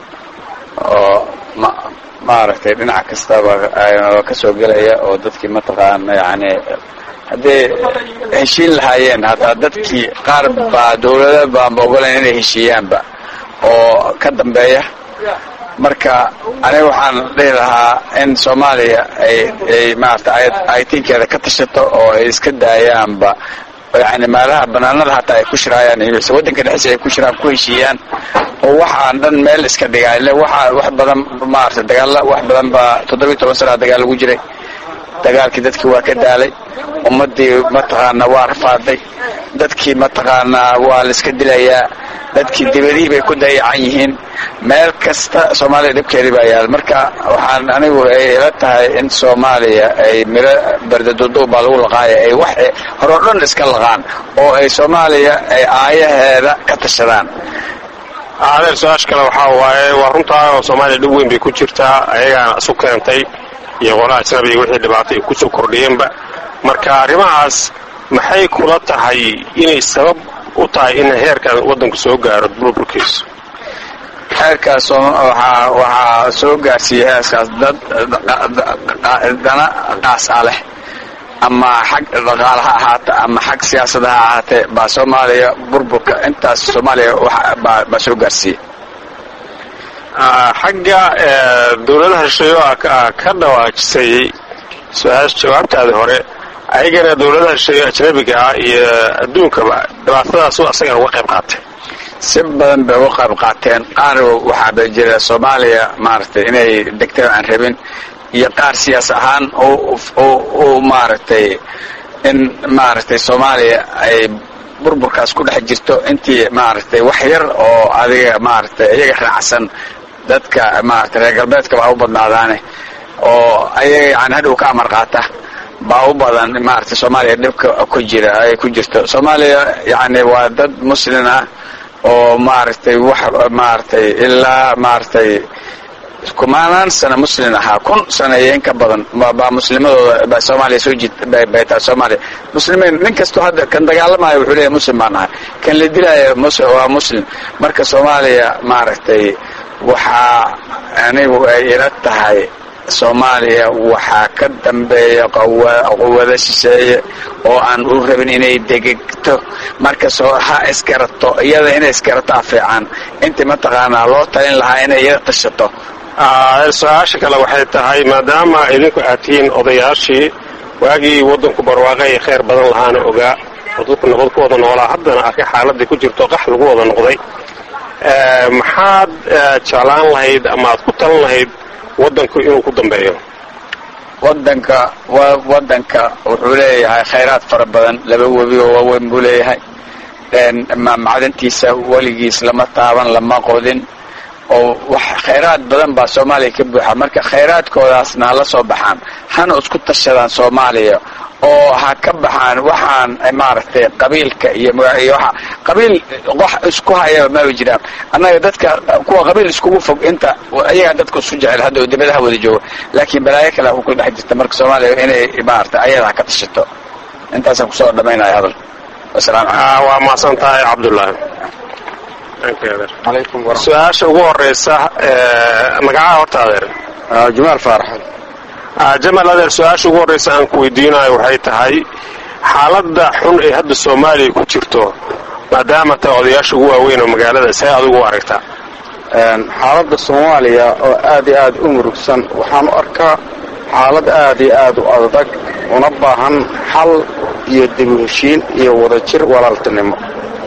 oo ma maaragtay dhinac kastaba ka soo gelaya oo dadkii mataqaana yani hadday heshiin lahaayeen hataa dadkii qaar baa dawlada baanba ogolayn inay heshiiyaanba oo ka dambeeya marka aniga waxaan dhihi lahaa in soomaaliya ay ay maarata aytinkeeda ka tashato oo ay iska daayaanba yani meelaha banaanada hataa ay ku shiraayaan mise waddanka dhexdiisa ay ku shiraan ku heshiiyaan oo waxaan dhan meel iska dhigaa ile waxa wax badan maarata dagaalla wax badan baa toddobiyi toban sanaa dagaal lagu jiray dagaalkii dadkii waa ka daalay ummaddii mataqaanaa waa rafaaday dadkii mataqaanaa waa la iska dilayaa dadkii dibadihii bay ku dayacan yihiin meel kasta soomaaliya dhibkeedii baa yaal marka waxaan anigu ay ila tahay in soomaaliya ay miro berdaduduub baa lagu laqaaya ay wax horeo dhan iska laqaan oo ay soomaaliya ay aayaheeda ka tashadaan adeer su-aasha kale waxaa waaye waa runtaa oo soomaaliya dhib weyn bay ku jirtaa ayagaana isu keentay iyo qolaha ajnabiga wixii dhibaato ay kusoo kordhiyeenba marka arrimahaas maxay kula tahay inay sabab u tahay in heerkan waddanku soo gaaro burburkiisu heerkaas waxaa waxaa soo gaarsiiyey heeskaas dad dana qaas a leh ama xag dhaqaale ha ahaata ama xag siyaasada ha ahaatee baa soomaaliya burburka intaas soomaaliya baa soo gaarsiiyey xagga dawladaha shisheeyo ka dhawaajisay su-aasha jawaabtaadi hore ayagana dawladaha shisheeyo ajnabiga ah iyo adduunkaba dhibaatadaasu asagana uga qayb qaatay si badan bay uga qayb qaateen qaar waxaa ba jira soomaaliya maaragtay inay degteen aan rabin iyo qaar siyaas ahaan u maaragtay in maaragtay soomaaliya ay burburkaas ku dhex jirto intii maaragtay wax yar oo adiga maaragtay iyaga raacsan dadka maaragtay reer galbeedka baa u badnaadaane oo ayaga yani hadhow ka amar qaata baa u badan maaragtay soomaaliya dhibka ku jira ay ku jirto soomaaliya yani waa dad muslin ah oo maaragtay wax maaragtay ilaa maaragtay kumaanaan sana muslin ahaa kun sana iyo in ka badan baa muslimadooda baa soomaaliya soo jid bay tahay soomaaliya muslimiin nin kastoo hadda kan dagaalamayo wuxuu leeyahay muslim baan ahay kan la dilaayo waa muslim marka soomaaliya maaragtay waxaa anigu ay ila tahay soomaaliya waxaa ka dambeeya quwado shisheeye oo aan u rabin inay degegto marka soo ha isgarato iyada inay isgarataa fiican intii mataqaanaa loo talin lahaa inay iyada tashato su-aasha kale waxay tahay maadaama idinku aad tihiin odayaashii waagii waddanku barwaaqe iyo khayr badan lahaana ogaa oo dadku nabad ku wada noolaa haddana arkay xaaladii ku jirto qax lagu wada noqday maxaad jeclaan lahayd ama aad ku talan lahayd waddanku inuu ku dambeeyo wadanka wa wadanka wuxuu leeyahay khayraad fara badan laba webi oo waaweyn buu leeyahay macdantiisa weligiis lama taaban lama qodin oo wax khayraad badan baa soomaaliya ka buuxa marka khayraadkoodaasna hala soo baxaan hana isku tashadaan soomaaliya oo ha ka baxaan waxaan maaragtay qabiilka iyo magaciyo waxa qabiil wax isku hayaba maba jiraan annaga dadka kuwa qabiil iskugu fog inta ayagaa dadka isu jecel hadda oo dibadaha wada jooga laakiin balaayo kale ku dhex jirta marka soomaaliya inay maaragtay ayada ha ka tashato intaasaan kusoo dhamaynaya hadal wasalaamu calaykum waa mahadsan tahay cabdullaahi su-aasha ugu horeysa magacaha horta adeer jumaal faarax jamal adeer su-aasha ugu horreysa aan ku weydiinayo waxay tahay xaaladda xun ee hadda soomaaliya ku jirto maadaama tahay odayaasha ugu waaweyn oo magaalada see adigu u aragtaa xaaladda soomaaliya oo aad iyo aad u murugsan waxaan u arkaa xaalad aad iyo aad u adag una baahan xal iyo dib u heshiin iyo wadajir walaaltinimo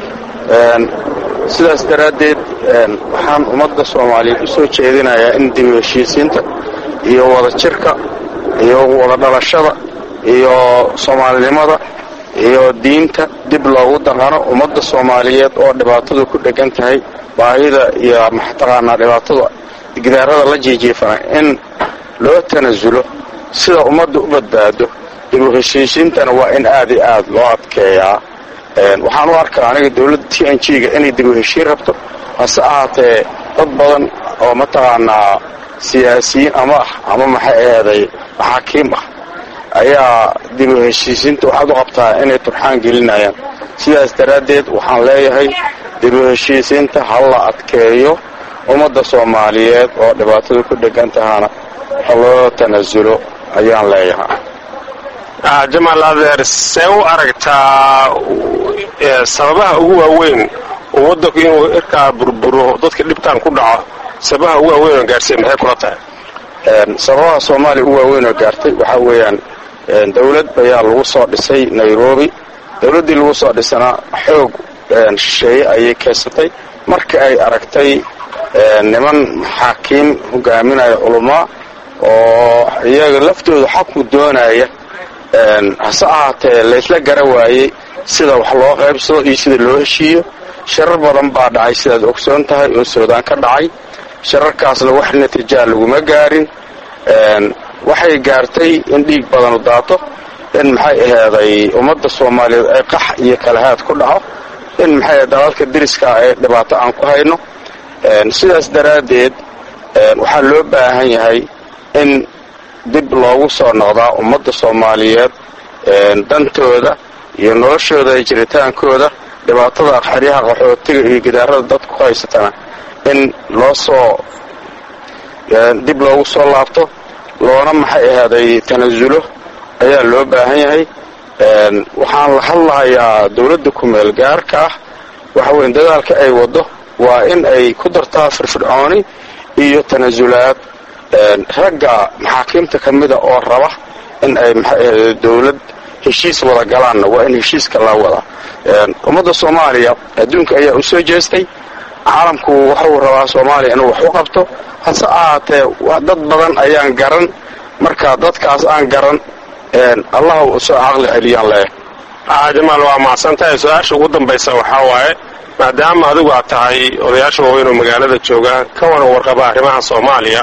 sidaas daraaddeed waxaan ummadda soomaaliyeed u soo jeedinayaa in dib u heshiisiinta iyo wadajirka iyo wada dhalashada iyo soomaalinimada iyo diinta dib loogu daqano ummadda soomaaliyeed oo dhibaatadu ku dhegan tahay baahida iyo maxtaqaanaa dhibaatada gidaarada la jiijiifana in loo tanasulo sida ummadda u badbaado dib u heshiisiintana waa in aad iyo aad loo adkeeyaa waxaan u arkaa aniga dowladda t n g-ga inay dib u heshiin rabto hase ahaatee dad badan oo mataqaanaa siyaasiyiin ama ah ama maxay aheeday maxaakiim ah ayaa dib u heshiisiinta waxaad u qabtaa inay turxaan gelinayaan sidaas daraaddeed waxaan leeyahay dib u heshiisiinta ha la adkeeyo ummadda soomaaliyeed oo dhibaatada ku dhegan tahana ha loo tanasulo ayaan leeyahay jamaal adeer see u aragtaa sababaha ugu waaweyn oo waddanku inuu irkaa burburo dadka dhibtaan ku dhaco sababaha ugu waaweyn oo gaarsiiya maxay kula tahay sababaha soomaaliya u waaweyn oo gaartay waxaa weeyaan dowlad ayaa lagu soo dhisay nairobi dowladdii lagu soo dhisana xoog shisheeye ayay keensatay marka ay aragtay niman maxaakiim hogaaminaya culamaa oo iyaga laftooda xaqu doonaya hase ahaatee laysla gara waayey sida wax loo qaybsado iyo sida loo heshiiyo sharar badan baa dhacay sidaad ogsoon tahay oo suudaan ka dhacay shararkaasna wax natiijaa laguma gaarin waxay gaartay in dhiig badanu daato in maxay aheeday ummadda soomaaliyeed ay qax iyo kalahaad ku dhaco in maxay dalalka deriska ee dhibaato aan ku hayno sidaas daraaddeed waxaa loo baahan yahay in dib loogu soo noqdaa ummadda soomaaliyeed dantooda iyo noloshooda iyo jiritaankooda dhibaatada xeryaha qaxootiga iyo gidaarada dadku ku haysatana in loo soo dib loogu soo laabto loona maxay ahaaday tanasulo ayaa loo baahan yahay waxaan la hadlahayaa dowladda kumeel gaarka ah waxa weyn dadaalka ay waddo waa in ay ku dartaa firfircooni iyo tanasulaad ragga maxaakiimta ka mida oo raba in ay maxay dowlad heshiis wada galaanna waa in heshiiska la wada ummadda soomaaliya adduunka ayaa u soo jeestay caalamku wuxuu rabaa soomaaliya inuu wax u qabto hase ahaatee dad badan ayaan garan marka dadkaas aan garan allah u soo caqli celiyaan leh jamaal waa mahadsantahay su-aasha ugu dambaysa waxaa waaye maadaama adigu aad tahay odayaasha waaweyn oo magaalada jooga ka wana warqaba arrimaha soomaaliya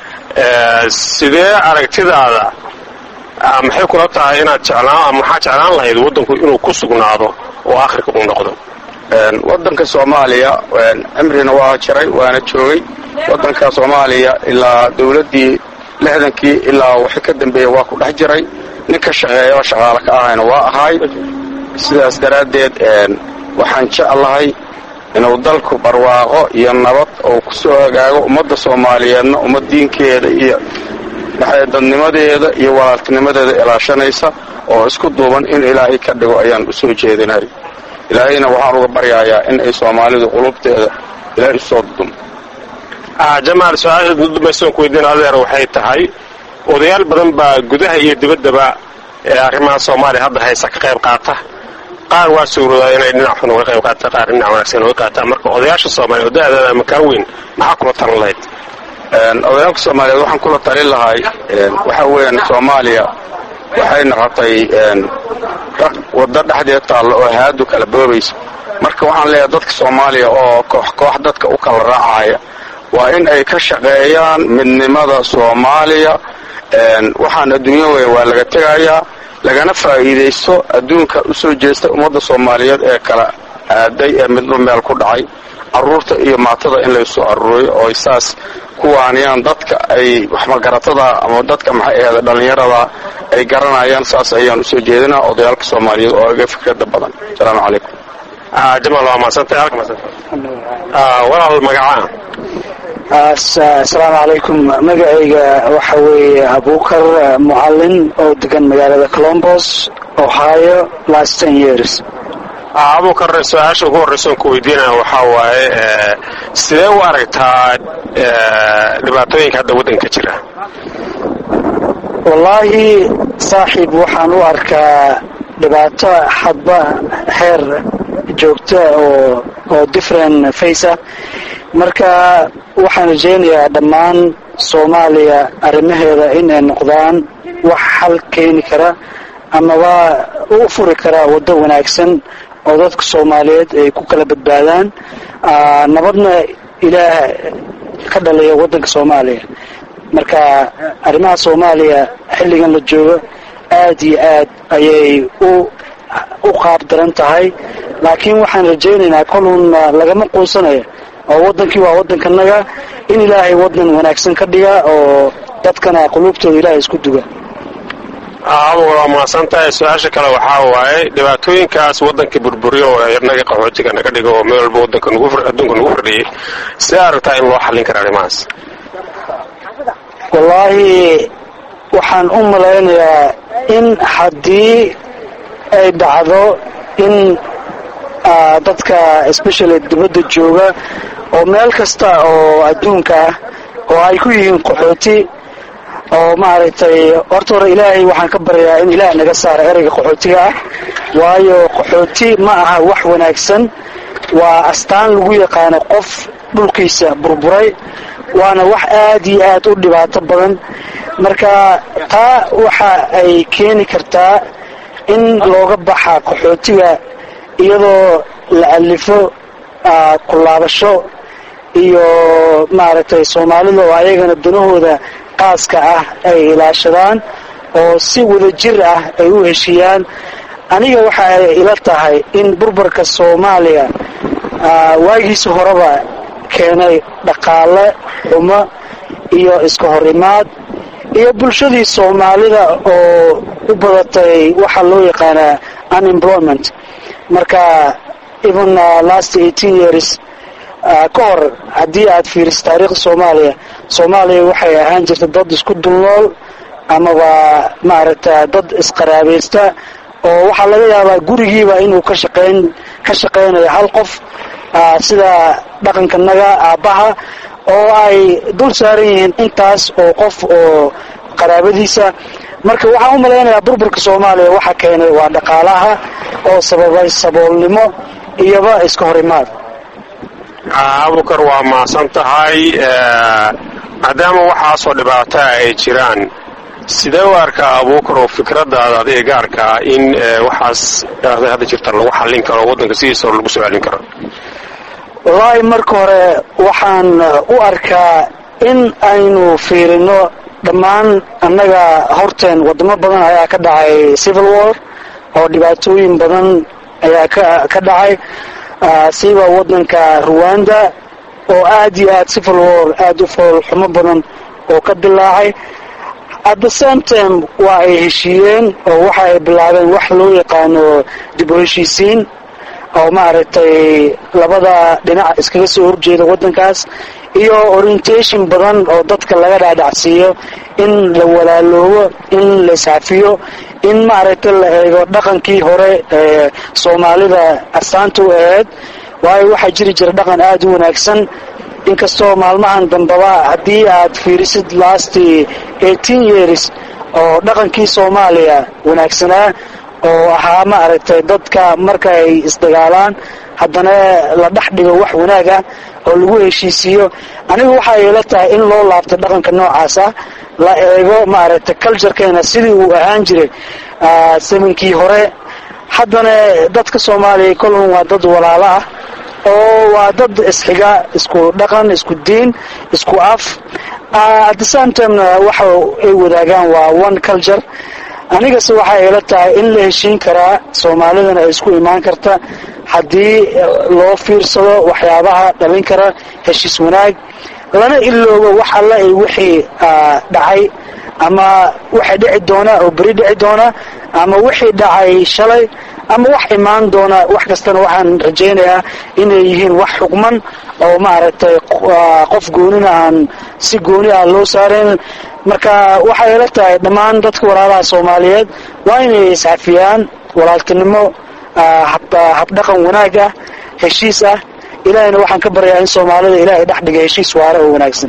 sidee aragtidaada maxay kula tahay inaad jeclaan maxaa jeclaan lahayd waddanku inuu ku sugnaado oo akhirka uu noqdo wadanka soomaaliya cimrina waa jiray waana joogay wadanka soomaaliya ilaa dowladdii lixdankii ilaa wixii ka dambeeya waa ku dhex jiray nin ka shaqeeya oo shaqaale ka ahayna waa ahay sidaas daraaddeed waxaan jeclahay inuu dalku barwaaqo iyo nabad oo ku soo hagaago ummadda soomaaliyeedna ummad diinkeeda iyo dadnimadeeda iyo walaaltinimadeeda ilaashanaysa oo isku duuban in ilaahay ka dhigo ayaan u soo jeedinay ilaahayna waxaan uga baryayaa in ay soomaalidu qulubteeda ilaahay usoo dudum jamaal su-aasha dudumbaysoon ku weydiin adeer waxay tahay odayaal badan baa gudaha iyo dibaddaba ee arrimaha soomaaliya hadda haysa ka qayb qaata qaar waa suuroodaa inay dhinac xun uga qayb qaataan qaar dhinac wanaagsan uga qaataan marka odayaasha soomaaliya oo da-dada ama kaa weyn maxaa kula talan lahayd odayaalka soomaaliyeed waxaan kula talin lahay waxa weeyaan soomaaliya waxay noqotay waddo dhexdeed taalla oo haadu kala boobaysa marka waxaan leeyahay dadka soomaaliya oo koox koox dadka u kala raacaya waa in ay ka shaqeeyaan midnimada soomaaliya waxaan adduunya weyn waa laga tegayaa lagana faa'iidaysto adduunka u soo jeesta ummadda soomaaliyeed ee kala aaday ee midba meel ku dhacay carruurta iyo maatada in laysoo aruuriyo oo saas kuwaaniyaan dadka ay waxmagaratada ama dadka maxay aheeda dhallinyarada ay garanayaan saas ayaan usoo jeedinaa odayaalka soomaaliyeed oo aga fikrada badan asalaamu calaykum jamal waa maadsantahay walaal magacaa asalaamu calaykum magacayga waxa weeye abukar mucalin oo degan magaalada colombos ohio last ten years abukar su-aasha ugu horreysa on ku weydiinaya waxaa waaye sidee u aragtaa dhibaatooyinka hadda waddanka jira wallaahi saaxiib waxaan u arkaa dhibaato hadba heer joogta oo oo different face ah marka waxaan rajaynayaa dhammaan soomaaliya arrimaheeda inay noqdaan wax xal keeni kara amaba u furi kara waddo wanaagsan oo dadka soomaaliyeed ay ku kala badbaadaan nabadna ilaah ka dhaliya waddanka soomaaliya marka arrimaha soomaaliya xilligan la joogo aad iyo aad ayay u u qaab daran tahay laakiin waxaan rajaynaynaa kolun lagama quusanayo oo waddankii waa waddankanaga in ilaahay waddan wanaagsan ka dhiga oo dadkana quluubtooda ilaahay isku duga abuga waa mahadsantahay su-aasha kale waxaa waaye dhibaatooyinkaas waddanka burburiyo oo inaga qaxootiga naga dhigo oo meel walba waddanka adduunka nagu fardhiyey sidee aragtaa in loo xallin kara arrimahaas wallaahi waxaan u malaynayaa in haddii ay dhacdo in dadka especially dibadda jooga oo meel kasta oo adduunka ah oo ay ku yihiin qaxooti oo maaragtay horta hore ilaahay waxaan ka baryaa in ilaah naga saaro ereyga qaxootiga ah waayo qaxooti ma aha wax wanaagsan waa astaan lagu yaqaano qof dhulkiisa burburay waana wax aad iyo aad u dhibaato badan marka taa waxa ay keeni kartaa in looga baxa qaxootiga iyadoo la alifo kulaabasho iyo maaragtay soomaalida oo ayagana danahooda qaaska ah ay ilaashadaan oo si wadajir ah ay u heshiiyaan aniga waxa ay ila tahay in burburka soomaaliya waagiisa horeba keenay dhaqaale xumo iyo iska horimaad iyo bulshadii soomaalida oo u badatay waxaa loo yaqaanaa unemployment marka even last eighteen years ka hor haddii aad fiiriso taariikhda soomaaliya soomaaliya waxay ahaan jirta dad isku dulnool amaba maaragta dad isqaraabaysta oo waxaa laga yaabaa gurigiiba inuu ka shaqeyn ka shaqeynayo hal qof sida dhaqankanaga aabbaha oo ay dul saaran yihiin intaas oo qof oo qaraabadiisa marka waxaan u malaynayaa burburka soomaaliya waxa keenay waa dhaqaalaha oo sababay saboolnimo iyoba iska horimaad abukar waa mahadsan tahay maadaama waxaasoo dhibaataa ay jiraan sidee u arkaa abuukar oo fikradaada adiga gaarkaa in waxaas hadda jirta lagu xallin karo waddanka sidiisa lagu soo celin karo wallaahi marka hore waxaan u arkaa in aynu fiirino dhammaan annaga horteen waddamo badan ayaa ka dhacay civil war oo dhibaatooyin badan ayaa ka dhacay siiba waddanka ruwanda oo aad iyo aad civil war aada u foolxumo badan oo ka dilaacay at the same time waa ay heshiiyeen oo waxa ay bilaabeen wax loo yaqaano dib u heshiisiin oo maaragtay labada dhinac iskaga soo horjeeda waddankaas iyo orientation badan oo dadka laga dhaadhacsiiyo in la walaaloobo in la iscafiyo in maaragtay la eego dhaqankii hore ee soomaalida astaanta u ahayd waayo waxaa jiri jira dhaqan aada u wanaagsan inkastoo maalmahan dambaba haddii aad fiirisid last eighteen years oo dhaqankii soomaaliya wanaagsanaa oo ahaa ma aragtay dadka marka ay isdagaalaan haddana la dhex dhigo wax wanaag ah oo lagu heshiisiiyo anigu waxay ila tahay in loo laabto dhaqanka noocaas ah la eego ma aragtay culturekeena sidii uu ahaan jiray saminkii hore haddana dadka soomaaliya kolon waa dad walaalo ah oo waa dad isxiga isku dhaqan isku diin isku af at the same timena waxa ay wadaagaan waa one culture anigase waxay ila tahay in la heshiin karaa soomaalidana ay isku imaan karta haddii loo fiirsado waxyaabaha dhalin kara heshiis wanaag lana iloobo wax alla ay wixii dhacay ama waxay dhici doona oo beri dhici doona ama wixii dhacay shalay ama wax imaan doona wax kastana waxaan rajaynayaa inay yihiin wax xukman oo maaragtay qof goonina aan si gooni ah loo saarayn marka waxay ila tahay dhammaan dadka walaalaha soomaaliyeed waa inay iscafiyaan walaaltinimo habdhaqan wanaag ah heshiis ah ilaahayna waxaan ka baryaa in soomaalida ilaahay dhex dhiga heshiis waara oo wanaagsan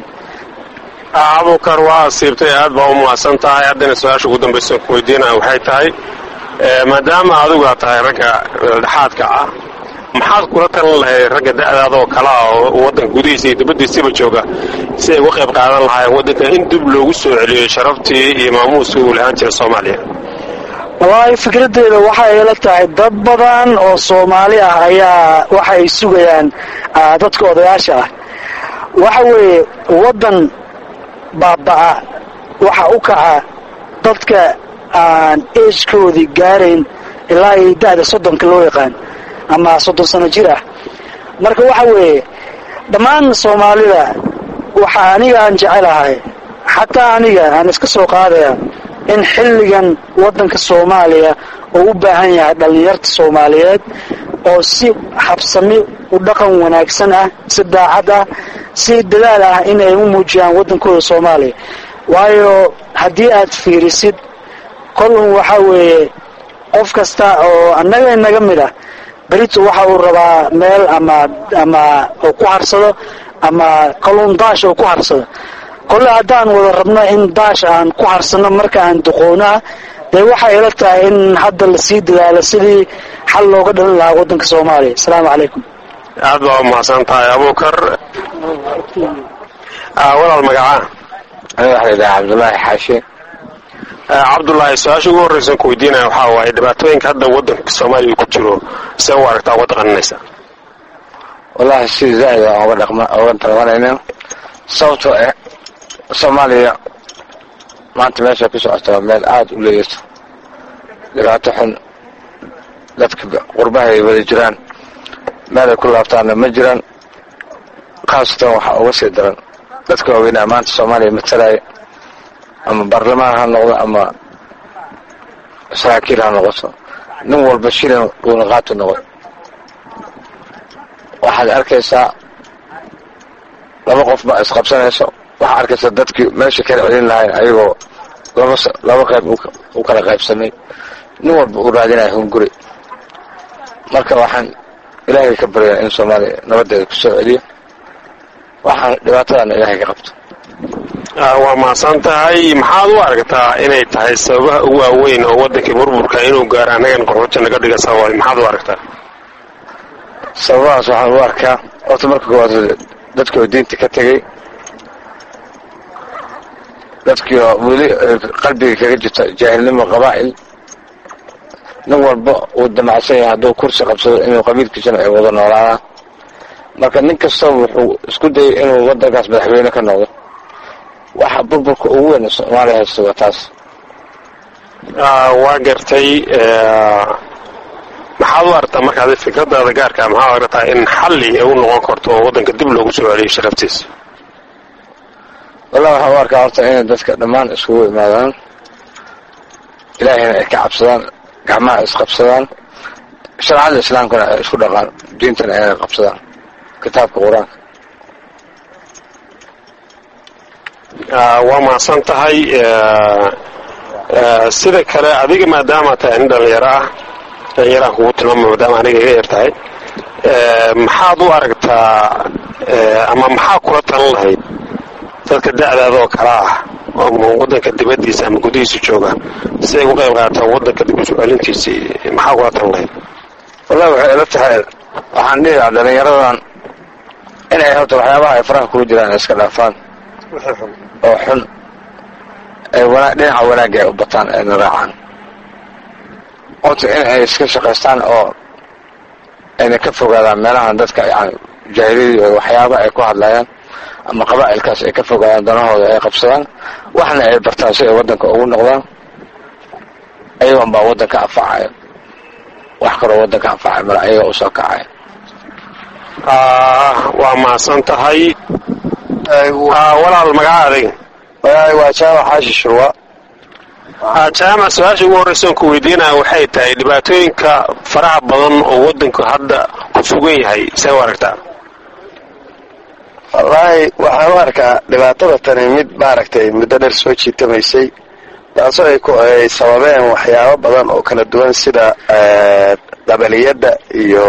abukar waa asiibtay aad baa u mahadsan tahay haddana su-aasha ugu dambaysa ku weydiinaya waxay tahay maadaama adigu aad tahay ragga dhexaadka ah maxaad kula talan lahayd ragga da'daadoo kale ah oo waddanka gudihiisa iyo dibaddiisaba jooga si ay uga qayb qaadan lahaayeen waddanka in dib loogu soo celiyey sharaftii iyo maamuuskii uu lahaan jira soomaaliya wallaahi fikraddeeda waxay ila tahay dad badan oo soomaali ah ayaa waxa ay sugayaan dadka odayaasha ah waxa weeye waddan baaba'a waxa u kaca dadka aan ejkoodii gaarayn ilaa iyo da'da soddonka loo yaqaan ama soddon sano jir ah marka waxa weeye dhammaan soomaalida waxa aniga aan jecelahay xataa aniga aan iska soo qaadaya in xilligan waddanka soomaaliya oo u baahan yahay dhallinyarta soomaaliyeed oo si habsami u dhaqan wanaagsan ah si daacad ah si dadaal ah in ay u muujiyaan waddankooda soomaaliya waayo haddii aad fiirisid kolun waxa weeye qof kasta oo annaga inaga mid ah berito waxa uu rabaa meel ama ama uu ku harsado ama kolun daash uu ku harsado kolle haddaan wada rabno in daash aan ku harsano marka aan duqoonaa dee waxay ila tahay in hadda lasii dadaalo sidii xal looga dhalin lahaa waddanka soomaaliya asalaamu calaykum aad baa u mahadsan tahay abukar walaal magacaa aniga waxaa layidhaha cabdullaahi xaashi cabdullaahi su-aasha ugu horreysan ku weydiinaya waxaa waaye dhibaatooyinka hadda waddanka soomaaliya ku jiro see u aragtaa uga dhaqaninaysa wallahi si zaa'id aan uga dhaqma uga dhaqanayna sababtoo ah soomaaliya maanta meesha ku socota waa meel aada u leeyato dhibaato xun dadka qurbaha ay wada jiraan meel ay ku laabtaanna ma jiraan khaasatan waxaa uga sii daran dadka waaweynaa maanta soomaaliya matalaya ama baarlamaan ha noqdo ama saraakiil ha noqoto nin walba shilin uuna qaatu noqon waxaad arkaysaa laba qof baa isqabsanayso waxaa arkaysaa dadkii meesha kala celin lahayn ayagoo laba laba qayb u kala qaybsamay nin walba uu raadinaya hunguri marka waxaan ilaahay ka baryaa in soomaaliya nabadeeda ku soo celiyo waxaan dhibaatadana ilaahay ka qabto waa mahadsan tahay maxaad u aragtaa inay tahay sababaha ugu waaweyn oo waddankii burburka inuu gaaro annagan qaxooti naga dhiga sababay maxaad u aragtaa sababahaas waxaan u arkaa horta marka koowaad dadkoo diinta ka tegey dadkiioo weli qalbiga kaga jirta jaahilnimo qabaa'il nin walba uu damacsan yahay hadduu kursi qabsado inuu qabiilkiisana ay wada noolaadaan marka nin kastaba wuxuu isku dayay inuu waddankaas madaxweyne ka noqdo waxa burburka ugu weyn soomaaliya haysta waa taas waa gartay maxaad u aragtaa markaad fikradaada gaarka maxaad u aragtaa in xalli ay u noqon karto oo waddanka dib loogu soo celiyo sharaftiisa wallahi waxaan u arkaa horta inay dadka dhammaan iskugu imaadaan ilaahayna ay ka cabsadaan gacmaha isqabsadaan sharcada islaamkana ay isku dhaqaan diintana inay qabsadaan kitaabka qur-aanka waa mahadsan tahay sida kale adiga maadaama tahay nin dhalinyaro ah dhalinyaraan kugu tilmaama maadaama aniga iga yar tahay maxaad u aragtaa ama maxaa kula talan lahayd dadka da'daada oo kale ah ama wadanka dibadiisa ama gudihiisa joogaan si ay uga qayb qaataan wadanka dib usoo celintiisa maxaa kula tan lahayd wallahi waxay ila tahay waxaan dhihi lahaa dhalinyaradan inay horta waxyaabaha ay faraha kugu jiraan ay iska dhaafaan oo xun ay wana dhinaca wanaagga ay u bataan ayna raacaan horta in ay iska shaqaystaan oo ayna ka fogaadaan meelahan dadka yani jaahiliyadii oo waxyaaba ay ku hadlayaan ama qabaa'ilkaas ay ka fogaadaan danahooda ay qabsadaan waxna ay bartaan si ay waddanka ugu noqdaan ayagoon baa waddanka anfacaya wax kaloo waddanka anfacaya mala ayaga usoo kacaya waa mahadsan tahay walaal magacaaday waa jaamac xaashi shurwa jaamac su-aasha ugu horreysa ku weydiinaya waxay tahay dhibaatooyinka faraha badan oo waddanku hadda ku sugan yahay see u aragtaa wallaahi waxaan u arkaa dhibaatada tani mid maaragtay muddo dheer soo jiitamaysay taasoo ay ku ay sababeen waxyaabo badan oo kala duwan sida qabaliyadda iyo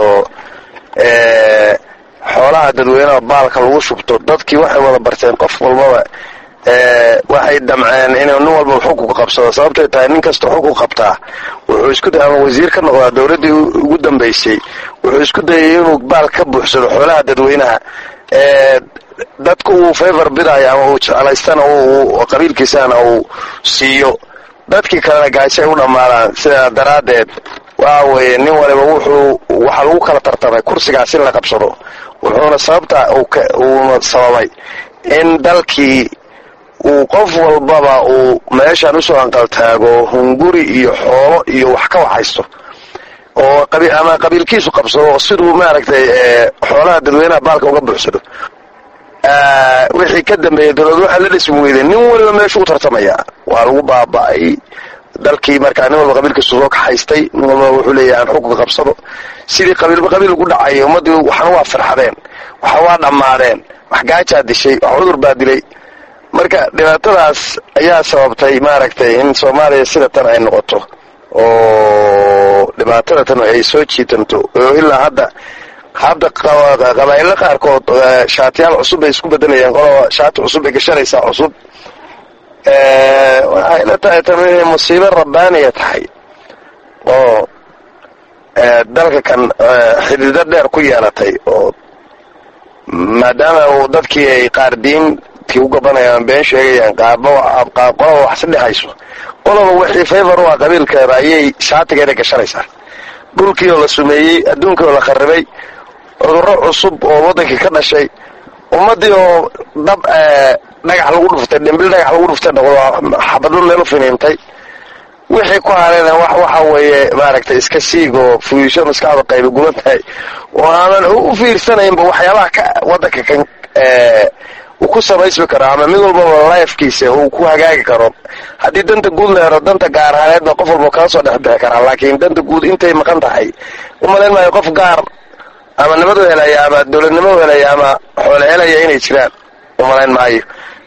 xoolaha dadweynaha baalka lagu shubto dadkii waxay wada barteen qof walbaba waxay damceen inuu nin walba xukun qabsado sababtay tahay nin kasta xukun qabtaa wuxuu isku day ama wasiir ka noqdaa dowladdii ugu dambaysay wuxuu isku dayay inuu baal ka buuxsado xoolaha dadweynaha dadku uu favor bidayo ama uu jeclaystana qabiilkiisana uu siiyo dadkii kalena gaajo ay u dhammaadaan sidaa daraaddeed waxa weeye nin waliba wuxuu waxaa lagu kala tartamay kursigaas in la qabsado wuxuuna sababta uuna sababay in dalkii uu qof walbaba uu meeshan usoo anqaltaago hunguri iyo xoolo iyo wax ka waxaysto oo ama qabiilkiisu qabsado siduu maaragtay xoolaha dadweynaha baalka uga buuxsado wixii ka dambeeyey dowlad waxaa la dhismi weyday nin waliba meeshu u tartamaya waa lagu baaba'ay dalkii markaa nin walba qabiilkiisu soo kaxaystay nin walba wuxuu leeyahay aan xukunka qabsado sidii qabiilba qabiil ugu dhacay ummaddii waxna waa farxadeen waxa waa dhammaadeen wax gaajaa dishay wax cudur baa dilay marka dhibaatadaas ayaa sababtay maaragtay in soomaaliya sida tan ay noqoto oo dhibaatada tan ay soo jiitanto oo ilaa hadda hadda qabaa'ilo qaarkood shaatiyaal cusub bay isku bedelayaan qoloba shaati cusub bay gashanaysaa cusub waxay la tahay tan inay musiibo rabbaaniya tahay oo dalka kan xidido dheer ku yeelatay oo maadaama uu dadkii ay qaar diintii u gabanayaan been sheegayaan qaarba qolaba wax si dhexayso qoloba wixii favor u ah qabiilkeeda ayay shaatigeeda gashanaysaa dhulkii oo la sumeeyey adduunkii oo la kharibay cudurro cusub oo waddankii ka dhashay ummaddii oo dab dhagax lagu dhuftay dhimbil dhagax lagu dhuftay noqdo xabadlo meel u finiintay wixii ku hareena wax waxa weeye maaragtay iska siig oo fuyiisho maskaxda qayba guban tahay oo aanan u fiirsanaynba waxyaabaha ka waddanka kan uu ku samaysmi karo ama mid walbaba lifekiisa uu ku hagaagi karo haddii danta guud la helo danta gaar haneedba qof walba kala soo dhexbixi karaa laakiin danta guud intay maqan tahay umalayn maayo qof gaar ama nabadu helaya ama dowladnimo helaya ama xoole helaya inay jiraan umalayn maayo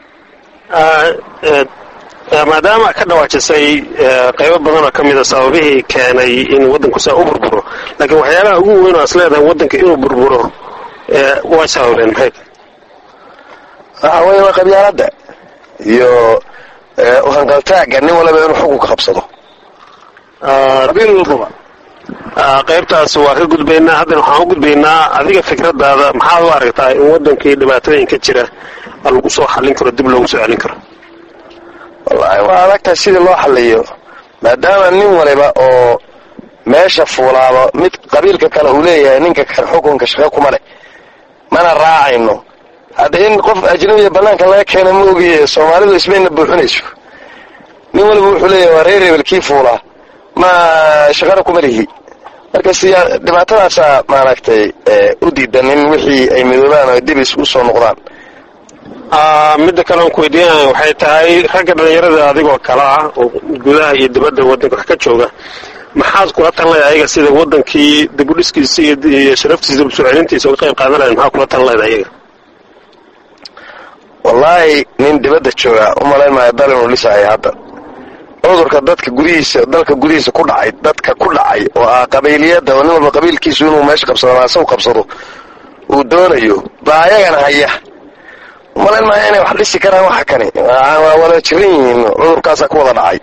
maadaama ka dhawaajisay qaybo badan oo ka mida sababihii keenay in waddanku saa u burburo laakiin waxyaabaha ugu weyn oo as leedahay waddanka inuu burburo way sababeen maxay waxa weeye waa qabyaaladda iyo uhanqaltaagga nin walaba inuu xukunka qabsado qabiil walbaba qaybtaas waa ka gudbaynaa haddana waxaan u gudbaynaa adiga fikradaada maxaad u aragtaa in waddankii dhibaatooyinka jira lagu soo xallin karo dib loogu soo celin karo wallaahi waa adagtahay sidii loo xalliyo maadaama nin waliba oo meesha fuulaaba mid qabiilka kale uu leeyahay ninka kale xukunka shaqo kuma leh mana raacayno hadda in qof ajnabiya bannaanka laga keena ma ogiye soomaalidu ismayna buuxinayso nin waliba wuxuu leeyahay waa reer rebel kii fuulaa ma shaqana kuma lihi marka siyaa dhibaatadaasaa maaragtay u diidan in wixii ay midoobaan oo dib isku soo noqdaan midda kale aan ku weydiinaya waxay tahay ragga dhallinyarada adigoo kale ah oo gudaha iyo dibadda waddanka wax ka jooga maxaad kula talinaya ayaga sida waddankii dibudhiskiisa iyo sharaftiisa dib soo celintiisa uga qayb qaadan lahayd maxaa kula talinlayda ayaga wallaahi nin dibadda jooga umalayn maayo dal inuu dhisaayo hadda cudurka dadka gudihiisa dalka gudihiisa ku dhacay dadka ku dhacay oo ah qabiiliyadda oo nin walba qabiilkiisu inuu meesha qabsado ama asagu qabsado uu doonayo baa ayagana haya umalayn maayo inay wax dhisi karaan waxa kani waa waa wada jiran yihiin cudurkaasaa ku wada dhacay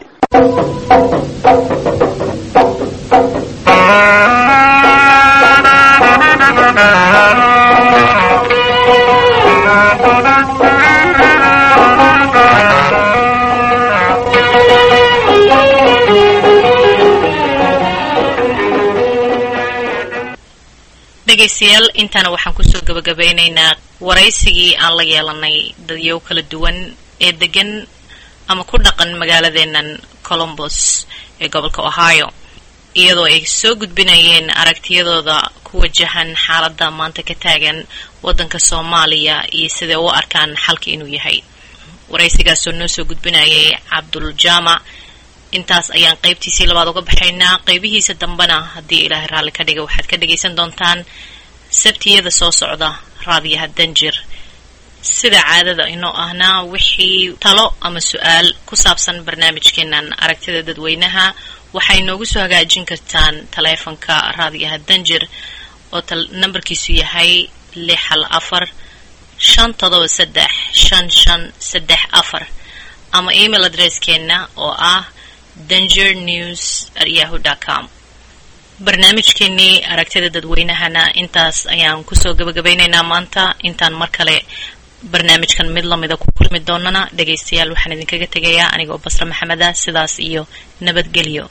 dhegaystayaal intaana waxaan kusoo gabagabeynaynaa waraysigii aan la yeelanay dadyow kala duwan ee degan ama ku dhaqan magaaladeennan colombos ee gobolka ohio iyadoo ay soo gudbinayeen aragtiyadooda ku wajahan xaaladda maanta ka taagan waddanka soomaaliya iyo siday u arkaan xalka inuu yahay waraysigaasoo noo soo gudbinayay cabdul jaamac intaas ayaan qaybtiisii labaad uga baxaynaa qaybihiisa dambena haddii ilaahay raalli ka dhiga waxaad ka dhagaysan doontaan sabtiyada soo socda raadiyaha danjir sida caadada inoo ahna wixii talo ama su-aal ku saabsan barnaamijkeenan aragtida dadweynaha waxay noogu soo hagaajin kartaan taleefanka raadiyaha danjir oo nambarkiisu yahay lix hal afar shan todoba saddex shan shan saddex afar ama email adresskeenna oo ah danger news at yahu com barnaamijkeenii aragtida dadweynahana intaas ayaan kusoo gabagabeynaynaa maanta intaan mar kale barnaamijkan mid lamida ku kulmi doonana dhegaystayaal waxaan idinkaga tegayaa anigoo basre maxameda sidaas iyo nabadgelyo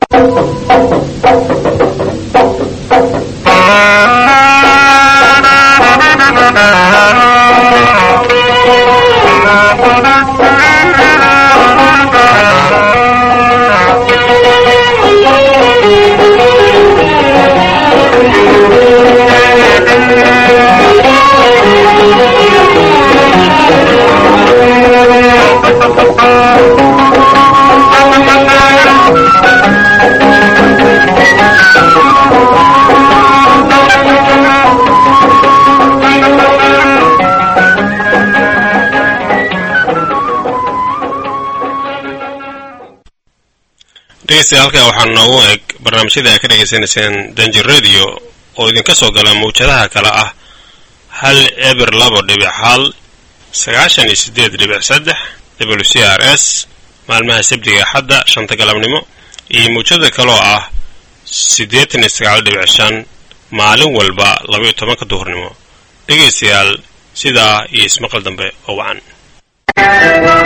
dhegeystayaal halkan waxaa noogu eg barnaamijyada ay ka dhegaysanayseen danger radio oo idinka soo gala mawjadaha kale ah hal eber labo dhibic hal sagaashan iyo siddeed dhibic saddex w c r s maalmaha sabtiga axadda shanta galabnimo iyo mawjada kaleoo ah siddeetan iyo sagaal dhibic shan maalin walba labaiyo tobanka duhurnimo dhegaystayaal sidaa iyo ismaqal dambe oo wacan